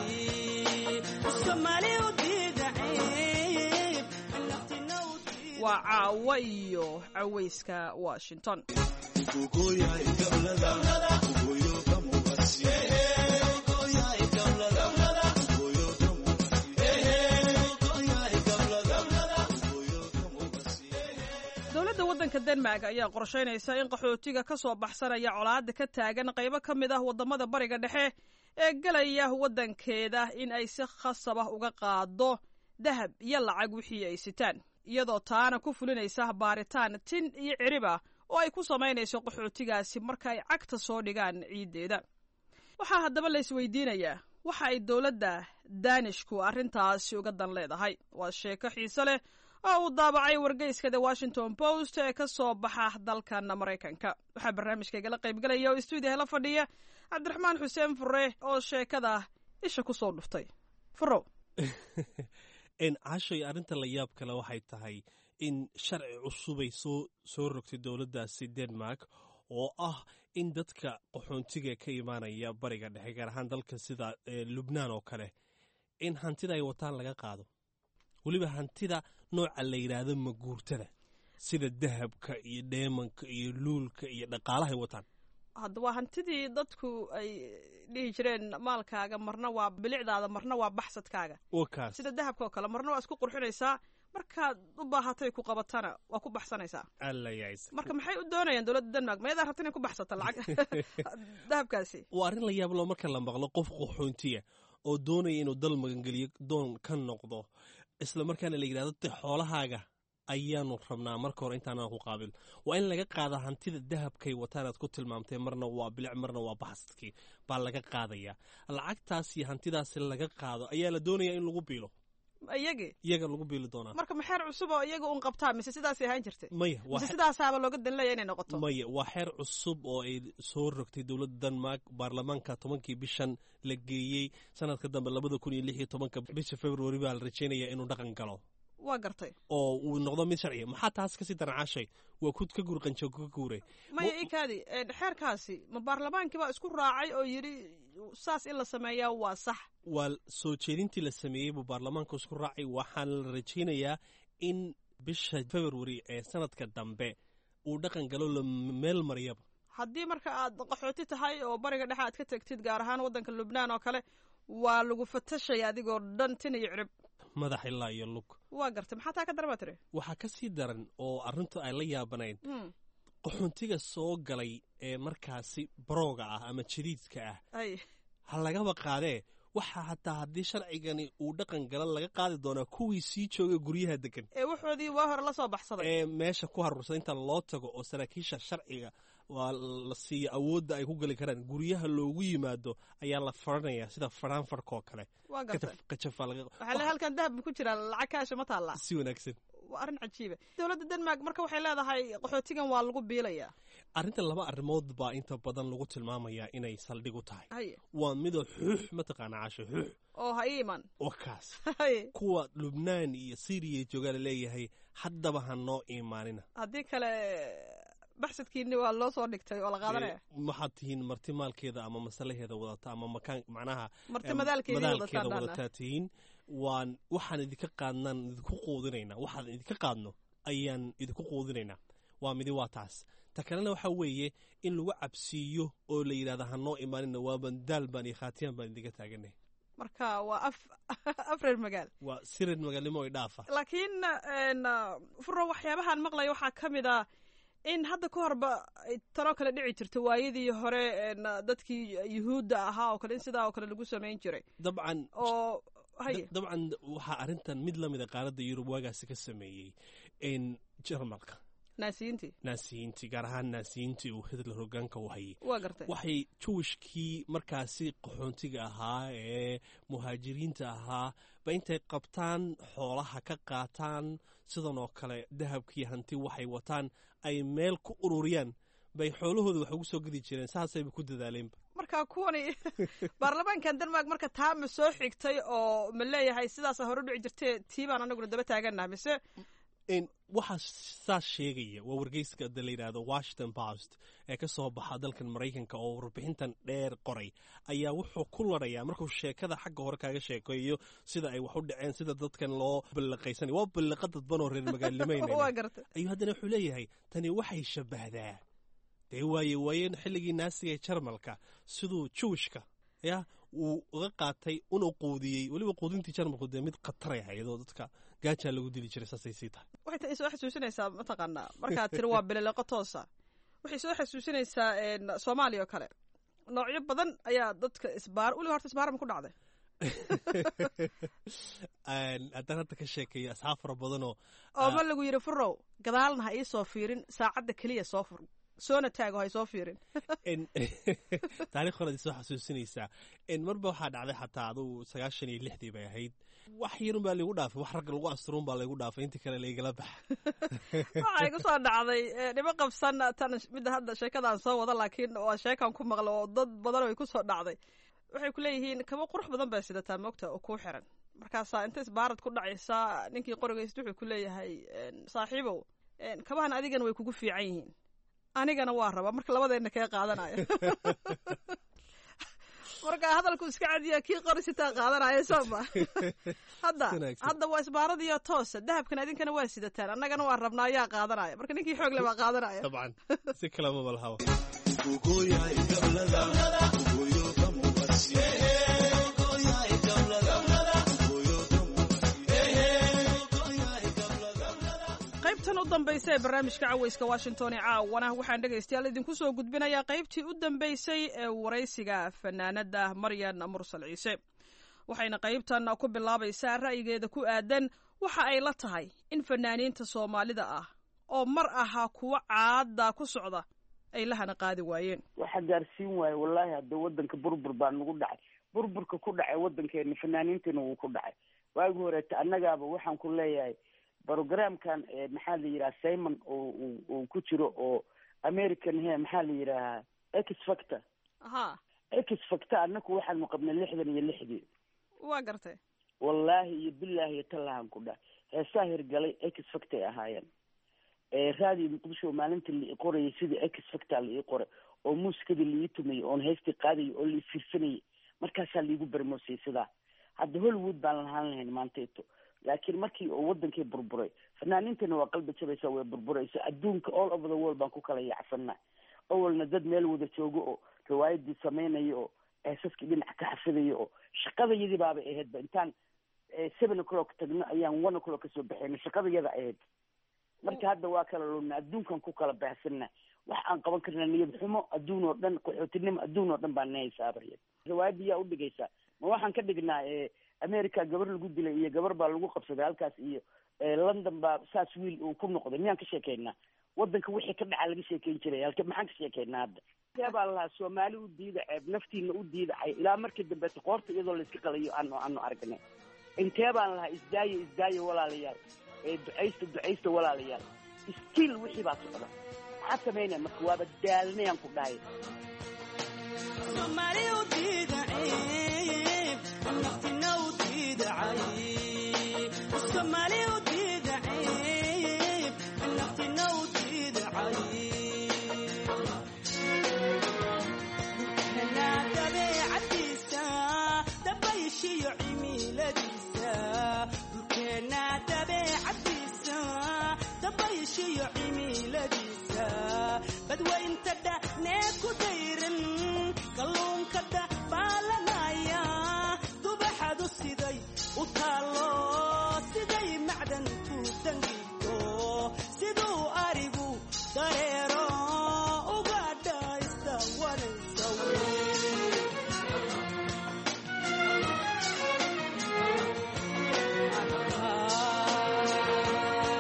waa waa caawa iyo cawayska washington dowladda waddanka denmark ayaa qorshaynaysa in qaxootiga ka soo baxsanaya colaadda ka taagan qaybo ka mid ah waddamada bariga dhexe ee gelaya waddankeeda in ay si khasab ah uga qaado dahab iyo lacag wixii ay sitaan iyadoo taana ku fulinaysa baaritaan tin iyo cirib ah oo ay ku samaynayso qaxootigaasi marka ay cagta soo dhigaan ciiddeeda waxaa haddaba la isweydiinayaa waxa ay dowladda danishku arrintaasi uga dan leedahay waa sheeko xiise leh oo uu daabacay wargeyska the washington post ee ka soo baxa dalkan maraykanka waxaa barnaamijkaygala qaybgalaya oo stuudiyaha la fadhiya cabdiraxmaan xuseen fure oo sheekada isha ku soo dhuftay furow cashay arrinta la yaab kale waxay tahay in sharci cusubay soo soo rogtay dowladdaasi denmark oo ah in dadka qaxoontiga ka imaanaya bariga dhexe gaar ahaan dalka sida lubnaan oo kale in hantida ay wataan laga qaado weliba hantida nooca la yidhaahdo maguurtada sida dahabka iyo dheemanka iyo luulka iyo dhaqaalahay wataan hadda waa hantidii dadku ay dhihi jireen maalkaaga marna waa bilicdaada marna waa baxsadkaaga wakaas sida dahabka oo kale marna waa isku qurxinaysaa markaad u baahatay ku qabatana waa ku baxsanaysaa alla yays marka maxay u doonayaan dowladda denmark mayadaa rabta inay ku baxsato lacag dahabkaasi waa arrin la yaab loo marka la maqlo qof qaxoontiya oo doonaya inuu dal magangeliyo doon ka noqdo isla markaana la yidhahdo te xoolahaaga ayaanu rabnaa marka hore intaanaan ku qaabil waa in laga qaada hantida dahabkay wataanaad ku tilmaamtay marna waa bilic marna waa baxsadkii baa laga qaadaya lacagtaas iyo hantidaasi laga qaado ayaa la doonaya in lagu biilo iyagii iyaga lagu biili doonaa marka maxeer cusub oo iyaga un qabtaa mise sidaasay ahaan jirtay maya mise sidaasaaba looga danleeya inay noqoto maya waa xeer cusub oo ay soo rogtay dowladda denmark baarlamaanka tobankii bishan la geeyey sanadka dambe labada kun iyo lix iyo tobanka bisha february baa la rajeynaya inuu dhaqan galo waa gartay oo uu noqdo mid sharciya maxaa taas kasii daracaashay waa kud ka guur qanjo ka guure maya ikaadi xeerkaasi ma baarlamaankii baa isku raacay oo yidhi saas in la sameeyaa waa sax waa soo jeedintii la sameeyey buu baarlamaanka isku raacay waxaana la rajaynayaa in bisha february ee sanadka dambe uu dhaqan galo la meel mariyaba haddii marka aad qaxooti tahay oo bariga dhexe aad ka tegtid gaar ahaan waddanka lubnaan oo kale waa lagu fatashaya adigoo dhan tin iyo cirib madax ilaa iyo lug waa gartay maxaa taa ka darba tiri waxaa ka sii daran oo arrintu ay la yaabanayn qaxoontiga soo galay ee markaasi barooga ah ama jadiidka ah ha lagaba qaadee waxaa hataa haddii sharcigani uu dhaqan gala laga qaadi doonaa kuwii sii jooga guryaha degan ee waxoodii waa hore la soo baxsaday ee meesha ku haruursan inta loo tago oo saraakiisha sharciga waa la siiya awoodda ay ku geli karaan guryaha loogu yimaado ayaa la faranaya sida faraanfarkaoo kale waa gartay qajafa laga waxaa le halkan dahab ku jira lacag kaasha ma taallaa si wanaagsan waa arrin cajiiba dowladda denmark marka waxay leedahay qaxootigan waa lagu biilayaa arrintan laba arrimood baa inta badan lagu tilmaamayaa inay saldhig u tahay haye waa midoo xuux mataqaana casho xuux oo ha ii iman wakaas haye kuwa lubnaan iyo syriya joogaa la leeyahay haddaba ha noo imaanina haddii kale baxsadkiini waa loo soo dhigtay oo la qaadanaya waxaad tihiin marti maalkeeda ama masalaheeda wadata ama makaan macnaha marti madaalkeedii madaalkeeda wadataan wadataa tihiin waan waxaan idinka qaadnaan idinku quudinaynaa waxaan idinka qaadno ayaan idinku quudinaynaa waa midi waa taas ta kalena waxaa weeye in lagu cabsiiyo oo la yidhahda ha noo imaanina waa bandaal baan iyo khaatiyaan baan idinka taaganay marka waa af afreer magaal waa sirid magaalnimo ay dhaafa laakiin furo waxyaabahaan maqlaya waxaa ka mid a in hadda ka horba ay tanoo kale dhici jirto waayadii hore dadkii yuhuudda ahaa oo kale in sidaa oo kale lagu samayn jiray dabcan oo haye dabcan waxaa arrintan mid la mida qaaradda yurub waagaasi ka sameeyey in jarmalka naasiyiintii naasiyiintii gaar ahaan naasiyiintii uu hitler hogaanka u hayay waa gartay waxay jawishkii markaasi qaxoontiga ahaa ee muhaajiriinta ahaa ba intay qabtaan xoolaha ka qaataan sidan oo kale dahabkii hanti waxay wataan ay meel ku ururiyaan bay xoolahooda wax ugu soo gedi jireen saasayba ku dadaaleenba marka kuwani baarlamaankan denmark marka taa ma soo xigtay oo ma leeyahay sidaasa hore dhici jirtee tii baan anaguna daba taagannaha mise waxaa saas sheegaya waa wargeyska da la yidhaahdo washington post ee ka soo baxa dalkan maraykanka oo warbixintan dheer qoray ayaa wuxuu ku larayaa markuu sheekada xagga hore kaaga sheekeeyo sida ay wax u dhaceen sida dadkan loo ballaqaysanay waa ballaqa dadban oo reer magaalnimayna ayuu haddana wuxuu leeyahay tani waxay shabbahdaa dee waaye waayeen xilligii naasiga ee jarmalka siduu juwishka ya uu uga qaatay una quudiyey weliba quudintii jarmalku dee mid khataray ahayd oo dadka gaajaa lagu dili jiray saasay sii tahay waxay soo xasuusinaysaa mataqaanaa markaad tiri waa bilileqo toosa waxay soo xasuusinaysaa soomaaliya oo kale noocyo badan ayaa dadka isbaar weliba horta isbaarama ku dhacday haddaan hadda ka sheekeeyo asxaab fara badanoo oo ma lagu yidhi furow gadaalna ha ii soo fiirin saacadda keliya soo fur soona taago hay soo fiirin taarikh horead soo xasuusinaysaa marba waxaa dhacday xataa adugu sagaashan iyo lixdii bay ahayd wax yarun baa laygu dhaafay wax rag lagu asturuun baa laygu dhaafay intii kale laygala baxa waxaa igu soo dhacday dhimo qabsan tan midda hadda sheekadaan soo wada laakiin waa sheekan ku maqla oo dad badan ay ku soo dhacday waxay ku leeyihiin kaba qurux badan bay sidataa moogta oo kuu xiran markaasaa inta isbaarad ku dhacaysaa ninkii qorigayst wuxuu ku leeyahay saaxiibow kabahan adigana way kugu fiican yihiin anigana waa rabaa marka labadeenna kee qaadanaya marka hadalku iska cadiya kii qori sitaa qaadanaya sooma hadda hadda waa isbaaradiyo toosa dahabkan idinkana waa sidataan annagana waa rabnaa ayaa qaadanaya marka ninkii xoog le baa qaadanaya dabcan si kalama balhawa qaybtan u dambaysa ee barnaamijka caweyska washington ee caawana waxaan dhegaystayaal idinku soo gudbinayaa qaybtii u dambaysay ee waraysiga fanaanada maryan mursal ciise waxayna qaybtan ku bilaabaysaa ra'yigeeda ku aadan waxa ay la tahay in fanaaniinta soomaalida ah oo mar ahaa kuwa caada ku socda ay lahana qaadi waayeen waxa gaarsiin waaye wallaahi hadda wadanka burbur baa nagu dhacay burburka ku dhacay wadankeena fanaaniintana wuu ku dhacay waagi horeeta annagaaba waxaan ku leeyahay brogramkan maxaa la yidhaha simon oo uu ku jiro oo american he maxaa la yidhaahaa ex factor ha ex factor annaku waxaanu qabnay lixdan iyo lixdii waa gartay wallaahi iyo bilaahi iyo tallahan ku dhahay heesaa hirgalay ex factor ay ahaayeen raadiyo muqdisho maalinta la ii qorayay sidii ex factor la ii qoray oo muusikadii la ii tumayay oon heystii qaadayay oo la ii fiirsanayay markaasaa laigu barmoosiyay sidaa hadda hollywood baan lahaan lahayn maantayto laakiin markii oo wadankii burburay fanaaniintana waa qalbi jabaysa way burburaysa adduunka all over the world baan ku kala yaacsanaa awalna dad meel wada joogo oo riwaayadii samaynaya oo eesaskii dhinac ka xafidaya oo shaqadayadii baabay ahaydba intaan seven o'clock tagno ayaan one o'clock kasoo baxayna shaqadayada ahayd marka hadda waa kala luna adduunkan ku kala baxsana wax aan qaban karna niyad xumo adduun oo dhan qaxootinimo adduun oo dhan baa nahaysaabaya riwaayadii yaa udhigaysaa ma waxaan ka dhignaa america gabar lagu dilay iyo gabar baa lagu qabsaday halkaas iyo london baa saas wiil uu ku noqday miyaan ka sheekeynaa wadanka wixii ka dhaca laga sheekeyn jiray halka maxaan ka sheekeynaa hadda intee baa lahaa soomaali u diida ceeb naftiina u diidacay ilaa markii dambe qoorta iyadoo layska qalayo aanu aanu aragnay intee baan lahaa isdaayo isdaayo walaalayaal ducaysta ducaysta walaalayaal stiil wixii baa socda maxaa samaynaya marka waaba daalnayaan ku dhahay badwaynta dhacnee ku dayran kalluunka dhacbaalanaya dubaxadu siday u taallo siday macdantu dangigo siduu arigu dareero uga dhaysta wanaysa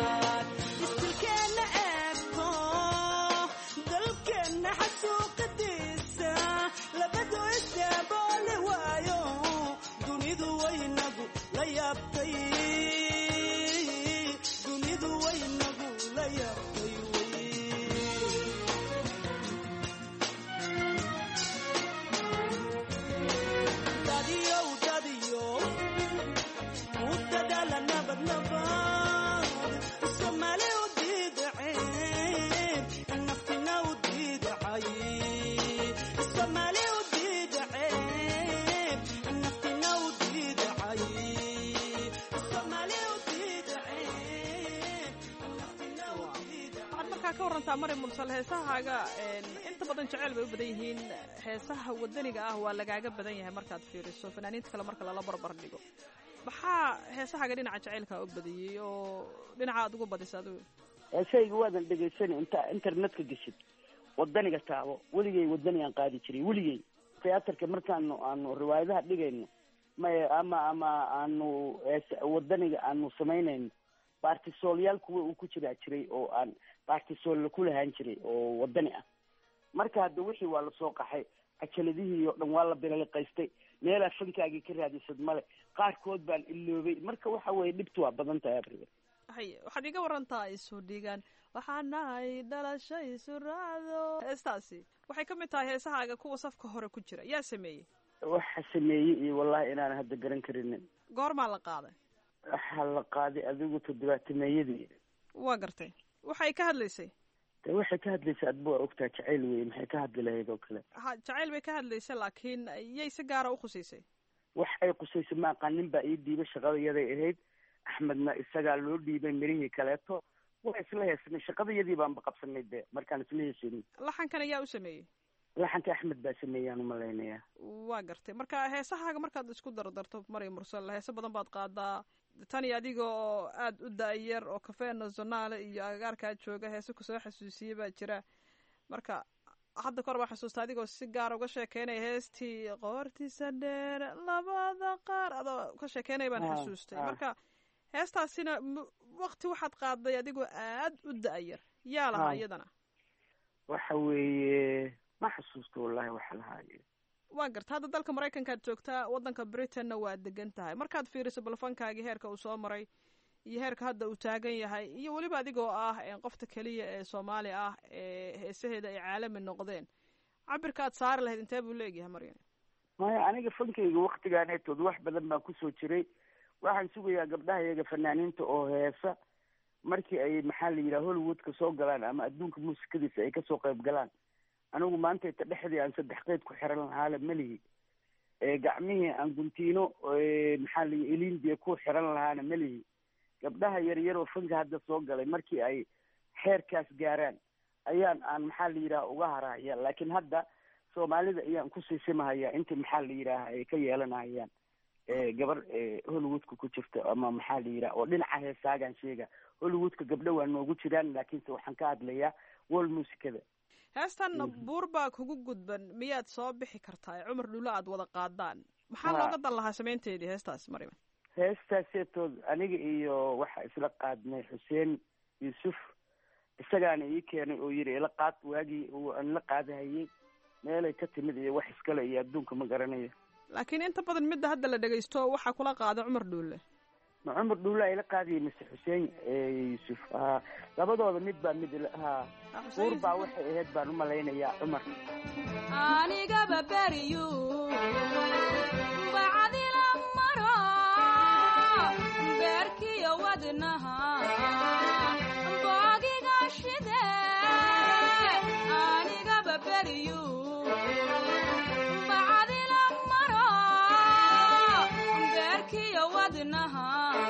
istilkeenna eebko dalkeenna xasuuqade warantaa mari mursal heesahaaga inta badan jeceyl bay u badan yihiin heesaha wadaniga ah waa lagaaga badan yahay markaad fiiriso fanaaniinta kale marka lala barbar dhigo maxaa heesahaaga dhinaca jaceylkaa u badiyey oo dhinaca aad ugu badisa adigu heesahayga waadan dhegaysanay inta internetka geshid wadaniga taabo weligay wadanigaan qaadi jiray weligay theaterka markaanu aanu riwaayadaha dhigayno may ama ama aanu wadaniga aanu samaynayno baartisoolyaal kuwa uu ku jiraa jiray oo aan baartisool ku lahaan jiray oo wadani ah marka hadda wixii waa lasoo qaxay cajaladihii oo dhan waa la bilaliqaystay meelaa fankaagii ka raadisad male qaarkood baan iloobay marka waxa weeye dhibtu waa badan tahay abriga hay waxaad iga warantaa isu dhigaan waxaa nahay dhalasho isu raacdo heestaasi waxay ka mid tahay heesahaaga kuwa safka hore ku jira yaa sameeyey waxa sameeyey iyo wallahi inaan hadda garan karinin goormaa la qaaday waxaa la qaaday adigu toddobaatameeyadii waa gartay waxay ka hadlaysay de waxay ka hadlaysay adba waa ogtaa jacayl wey maxay ka hadli lahayd oo kale ha jacayl bay ka hadlaysay laakiin yay si gaara ukhusaysay wax ay qusaysay ma aqaan nin baa ii dhiibay shaqadayaday ahayd axmedna isagaa loo dhiibay mirihii kaleeto waa isla heesnay shaqadayadii baanba qabsanay de markaan isla heesaynay laxankan ayaa u sameeyey laxanka axmed baa sameeyaan umalaynaya waa gartay marka heesahaaga markaad isku dardarto mari mursal heese badan baad qaadaa tan iyo adiga oo aada u da-yar oo cafe nationale iyo agagaarkaa jooga heese kusoo xasuusiyey baa jira marka hadda kahor baa xasuusta adigoo si gaara uga sheekeynaya heestii qoortiisa dheer labada qaar adoo ka sheekeynaya baan xasuustay marka heestaasina wakti waxaad qaaday adigoo aad u da-yar yaa lahaa iyadana waxa weeye ma xasuusto wallahi waxa lahaaye waa garta hadda dalka maraykankaad joogtaa waddanka britainna waa degan tahay markaad fiiriso balfankaagii heerka uu soo maray iyo heerka hadda uu taagan yahay iyo weliba adigoo ah qofta keliya ee soomaali ah ee heesaheeda ay caalami noqdeen cabirka aad saari lahayd intee buu leegyahay maryan maya aniga fankayga waktigaaneetood wax badan baan kusoo jiray waxaan sugayaa gabdhaha iyaga fanaaniinta oo heesa markii ay maxaa la yidhaha hollywoodka soo galaan ama adduunka muusikadiisa ay kasoo qayb galaan anigu maanta ita dhexdii aan saddex qeyd ku xiran lahaale melihi gacmihii aan guntiino maxaa la elindia ku xiran lahaana melihi gabdhaha yaryar oo fanka hadda soo galay markii ay xeerkaas gaaraan ayaan aan maxaa la yidhaha uga harahaya laakiin hadda soomaalida ayaan ku siisimahaya intii maxaa la yidhaaha ay ka yeelanahayaan gabar hollywoodka ku jirta ama maxaa la yidhaha oo dhinaca heesaagaan sheega hollywoodka gabdho waa noogu jiraan laakiinse waxaan ka hadlayaa wol muusikada heestan buur baa kugu gudban miyaad soo bixi kartaa ee cumar dhulo aad wada qaadaan maxaa looga dan lahaa samaynteedii heestaas mariman heestaaseetood aniga iyo waxa isla qaadnay xuseen yuusuf isagaana ii keenay oo yidhi ila qaad waagii aan la qaadahayey meelay ka timid iyo wax iskale iyo adduunka ma garanayo laakiin inta badan midda hadda la dhegaysto waxaa kula qaada cumar dhuulle ma cumar dhuulle ayla qaadayay mise xuseen yuusuf ha labadooda mid baa mid ha buur baa waxay ahayd baan u malaynayaa cumar anigaba beriyu bacdila maro beerkiyo wadnaha boogiga shide anigaba beriyu bacdila maro beerkiyo wadnaha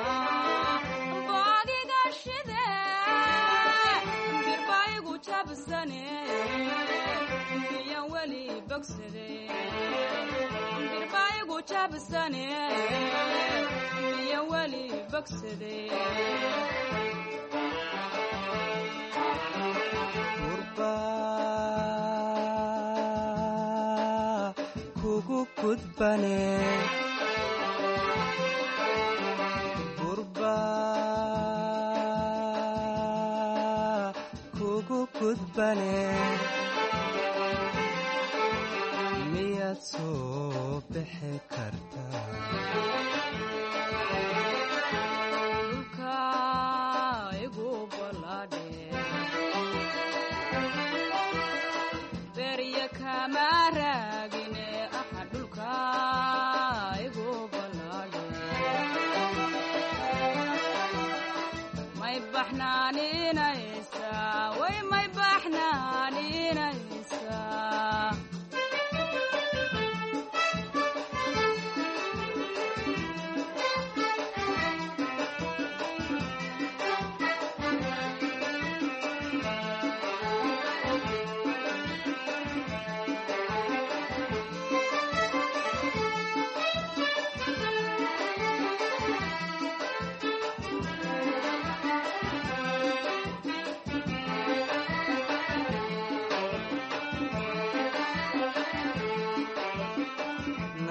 boogiga shide birbaigu jabsane miyan weli bogsade birbaigu jabsane miyan weli bogsade kugu gudbane gurba kugu gudbane miyaad soo bixi kartaa dhulka igu baladhe berya kama raagine aha dhulka igu baladhe may baxnaaninaysa way may baxnaaninaysa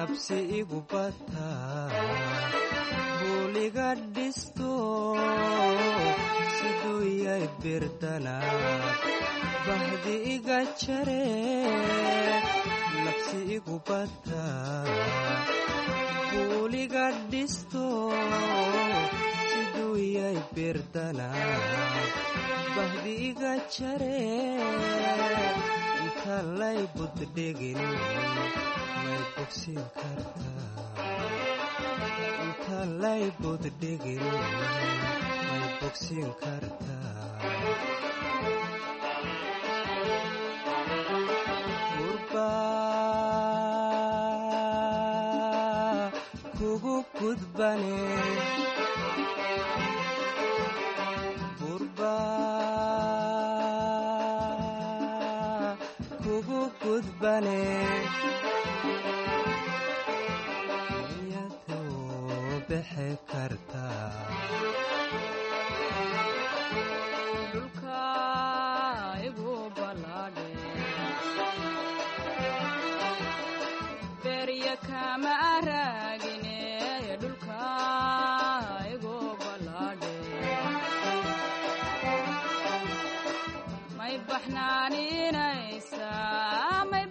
nabsi igu bataa buuliga dhisto siduu yay birdana bahdi iga jare nabsi igu bataa buuliga dhisto siduu yay birdana bahdi iga jare inta lay buddhigin may bogsin kartaa inta lay buddhigin may bogsin kartaa gurbaa kugu gudbane gurbaa kugu gudbane iyadoo bixi kartaa dhulka igu balaadhe berya kama raagine dhulka igu balaadhe may baxnaaninaysaa may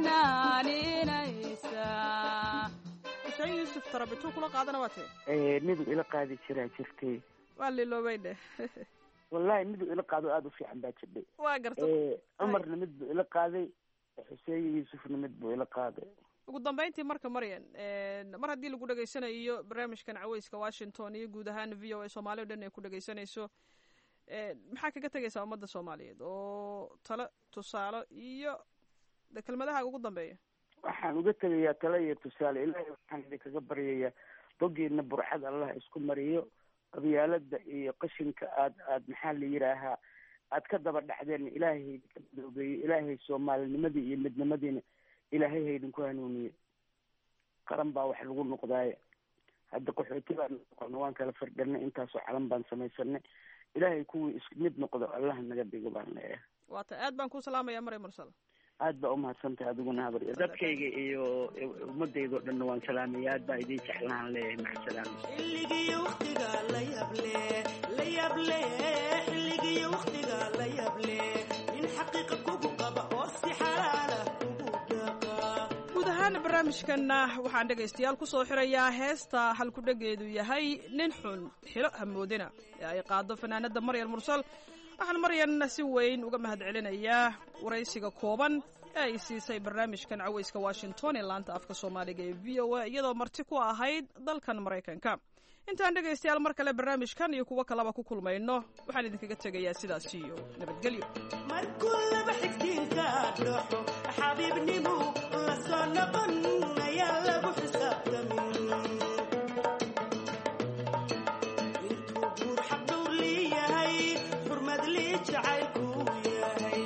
baxnaaninaysaa xuseen yuusuf tarabituu kula qaadana waa tee miduu ila qaadi jiraa jirtay waa liloobay dheh wallahi miduu ila qaado aada u fiican baa jirdhay waa garta cumarna mid buu ila qaaday xuseen yuusufna mid buu ila qaaday ugu dambeyntii marka maryan mar haddii lagu dhegaysanayo barnaamijkan caweyska washington iyo guud ahaan v o a soomaaliya o dhan ay ku dhegaysanayso maxaa kaga tegaysaa ummadda soomaaliyeed oo talo tusaale iyo de kelmadaha ugu dambeeya waxaan uga tegayaa talo iyo tusaale ilaahay waxaan idinkaga baryayaa bogiina burxad allah isku mariyo qabyaalada iyo qashinka aad aad maxaa la yidhaahaa aad ka daba dhacdeen ilaahay haydinka madoobeeyo ilaahay soomaalinimadii iyo midnimadiina ilaahay haydinku hanuuniye qaran baa wax lagu noqdaaye hadda qaxooti baan noqona waan kala firdhanay intaasoo calan baan samaysanay ilaahay kuwii is mid noqdo allah naga dhigo baan leeyahay waata aad baan kuu salaamaya maray mursal aad baa umahadsantahay adiguna habar dadkayga iyo ummadayda o dhanna waan salaamaya aad baa idiin jeclaan leeyahay macasalaam xilligii waqtiga la yable la yable xilligii waqtiga la yable in xaqiiqa kugu qaba oo si xalaala kugu dhaqa guud ahaan barnaamijkanna waxaan dhegaystayaal ku soo xirayaa heesta halkudhegeedu yahay nin xun xilo hamoodina ee ay qaado fanaanada maryal mursal waxaan maryan si weyn uga mahad celinayaa waraysiga kooban ee ay siisay barnaamijkan caweyska washington ee laanta afka soomaaliga ee v o a iyadoo marti ku ahayd dalkan maraykanka intaan dhegaystayaal mar kale barnaamijkan iyo kuwo kaleba ku kulmayno waxaan idinkaga tegayaa sidaas iyo nabadgelyo markuu laba xigtiinka dhaxo xabiibnimu la soo noqon ayaa lagu xisaabtamin intuu guur xaqdhow leeyahay xurmad lii jacaylku yahay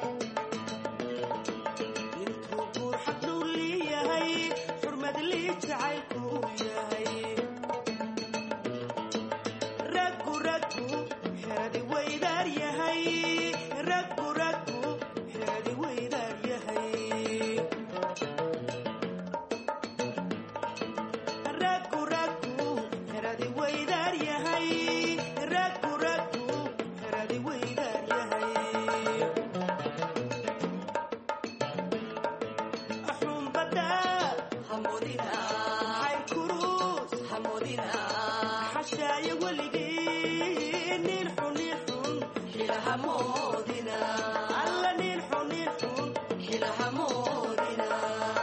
intuu guur xaqdhow leeyahay xurmad lii jacaylku yahay raggu raggu xeradi weydaar yahay raggu raggu xeradi weydaar yahay raggu raggu xeradi weydaar yahay raggu raggu xeradi weydaar yahay xumbada hamudina xayr kurus hamudina xashaayo weligii nin xun nin xun xilahamoodina alla nin xun nin xun xilahamoodina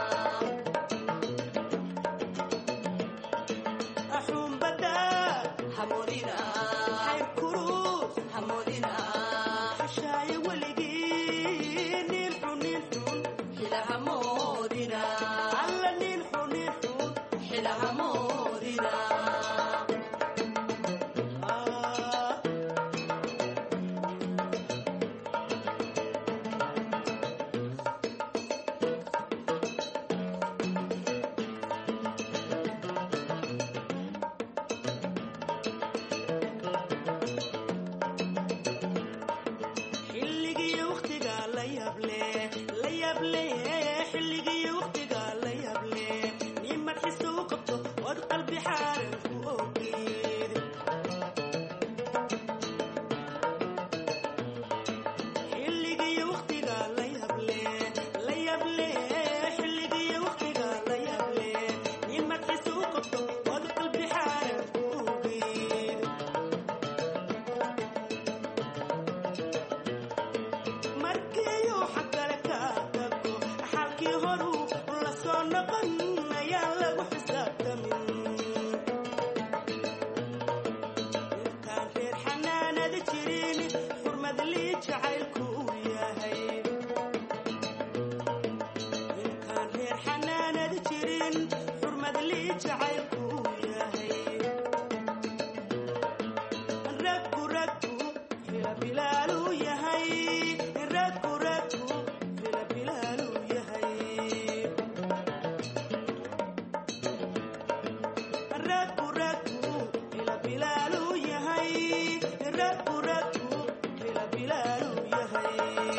xumbada hamudina xayr kurus hamudina xashaayo weligii nin xun nin xun xilahamoodina alla nin xun nin xun xilahamoodina xilligii waqtiga la yable la yable xilligii waqtiga la yable nin bixaaran ku ogeed xilligiyo waqtiga la yable la yable xilligiyo waqtiga la yable in madxiisa u qabto wad qalbi xaaran ku ogeed markiiyu xagkale ka tago xalkii horuu la soo noqon ayaan lagu xisaabtamin intaan reer xanaanada jirin xurmad lii jacaylku uu yahay intaan reer xanaanada jirin xurmad lii jacaylku uu yahay raggu raggu fila bilaaluu yahay raggu raggu fila bilaaluu yahay raggu raggu fila bilaaluu yahay raggu raggu fila bilaaluu yahay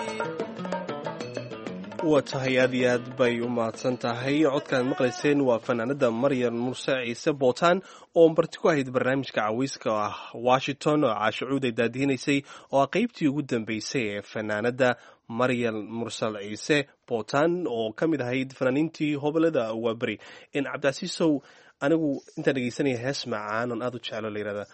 waa tahay aad iyo aad bay u mahadsan tahay codkaan maqlayseen waa fanaanada maryam murse ciise bootaan oo marti ku ahayd barnaamijka caweyska ah washington oo caashacuud ay daadihinaysay oo ah qeybtii ugu dambeysay ee fanaanada maryam mursal ciise bootaan oo ka mid ahayd fanaaniintii hobolada waaberi in cabdicasiisow anigu intaan dhegeysanaya hees macaan oon aad u jeclo la yihahda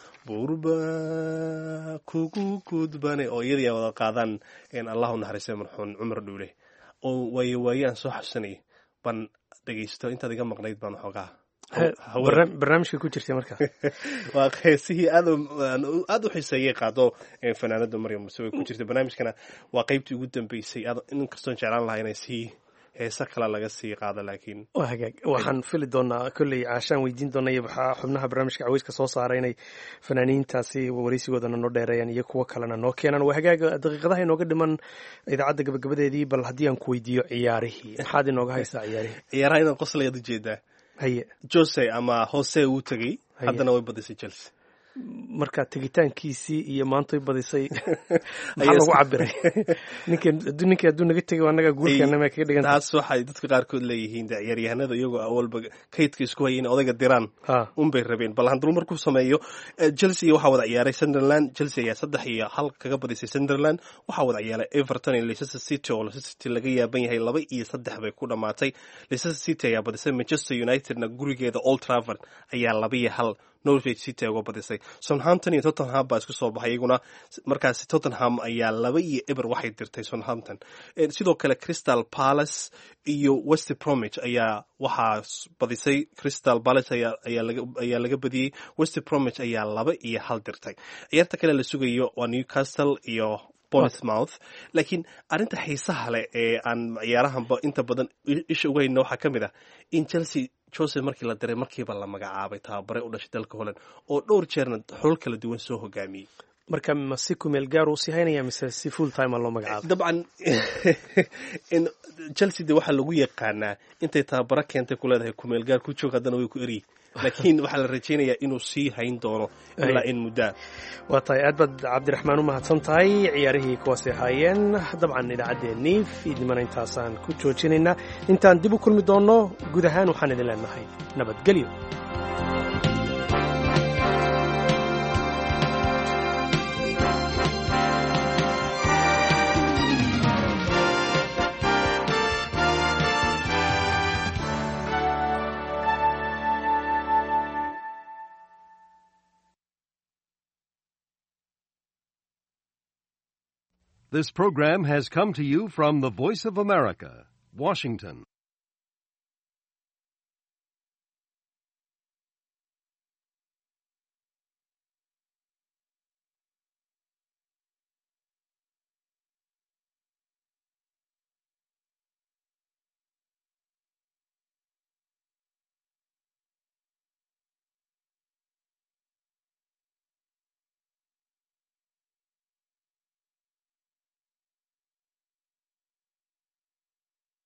burba kugu gudbane oo iyadii ay wada qaadaan allahu naxariiste marxuun cumar dhuule oo waayo waaye aan soo xasuusanayay baan dhegeysto intaad iga maqnayd baan xoogaa barnaamijka ku jirtay marka waa heesihii aad aad u xiseeyay qaado fanaanada maryam muse way ku jirtay barnaamijkana waa qeybtii ugu dambeysay in kastoon jeclaan lahaa inay sii heese kale laga sii qaado laakiin waa hagaag waxaan fili doonaa kolley caashaan weydiin doonay waxaa xubnaha barnaamijka caweyska soo saaray inay fanaaniintaasi wareysigoodana noo dheereeyaan iyo kuwo kalena noo keenaan waa hagaag daqiiqadaha inooga dhiman idaacadda gabagabadeedii bal haddii aan ku weydiiyo ciyaarihii maxaad inooga haysaa ciyaarihii ciyaaraha inaad qoslayaad ujeedaa haye jose ama hose uu tegey haddana way badisay chelsea marka tegitaankiisii iyo maantay badisay maxaa lagu cabiray ninkii hadduu naga tegay annaga guurkeena ma kaga dhigan taas waxay dadka qaarkood leeyihiin de ciyaaryahanada iyagoo awalba kaydka isku hayay in odayga diraan unbay rabeen bal handul markuu sameeyo chelsea waxaa wada ciyaaray sunderland chelsea ayaa saddex iyo hal kaga badisay sunderland waxaa wada ciyaaray everton iyo leicester city oo leicester city laga yaaban yahay laba iyo saddex bay ku dhamaatay leicester city ayaa badisay manchester unitedna gurigeeda old trafford ayaa laba iyo hal norwich city uga badisay southampton iyo tottenham baa isku soo baxay iyaguna markaasi tottenham ayaa laba iyo eber waxay dirtay southampton sidoo kale crystal palace iyo west bromwich ayaa waxaa badisay crystal palace ayaa laga badiyey west bromwich ayaa laba iyo hal dirtay ciyaarta kale la sugayo waa newcastle iyo bournemouth laakiin arrinta xiisaha leh ee aan ciyaarahanba inta badan isha uga hayna waxaa ka mid ah in chelsea jose markii la diray markiiba la magacaabay tababare u dhashay dalka holland oo dhowr jeerna xulal kala duwan soo hogaamiyey marka ma si kumeel gaar uu sii haynaya mise si full time loo magacaabay dabcan in chelsea de waxaa lagu yaqaanaa intay tababaro keentay ku leedahay kumeel gaar ku joog haddana way ku eryi laakiin waxaa la rajaynayaa inuu sii hayn doono ilaa in muddaa waa tahay aad baad cabdiraxmaan u mahadsan tahay ciyaarihii kuwaasay ahaayeen dabcan idaacaddeenii fiidnimana intaasaan ku joojinaynaa intaan dib u kulmi doonno guud ahaan waxaan idin leenahay nabadgelyo This program has come to you from the Voice of America, Washington.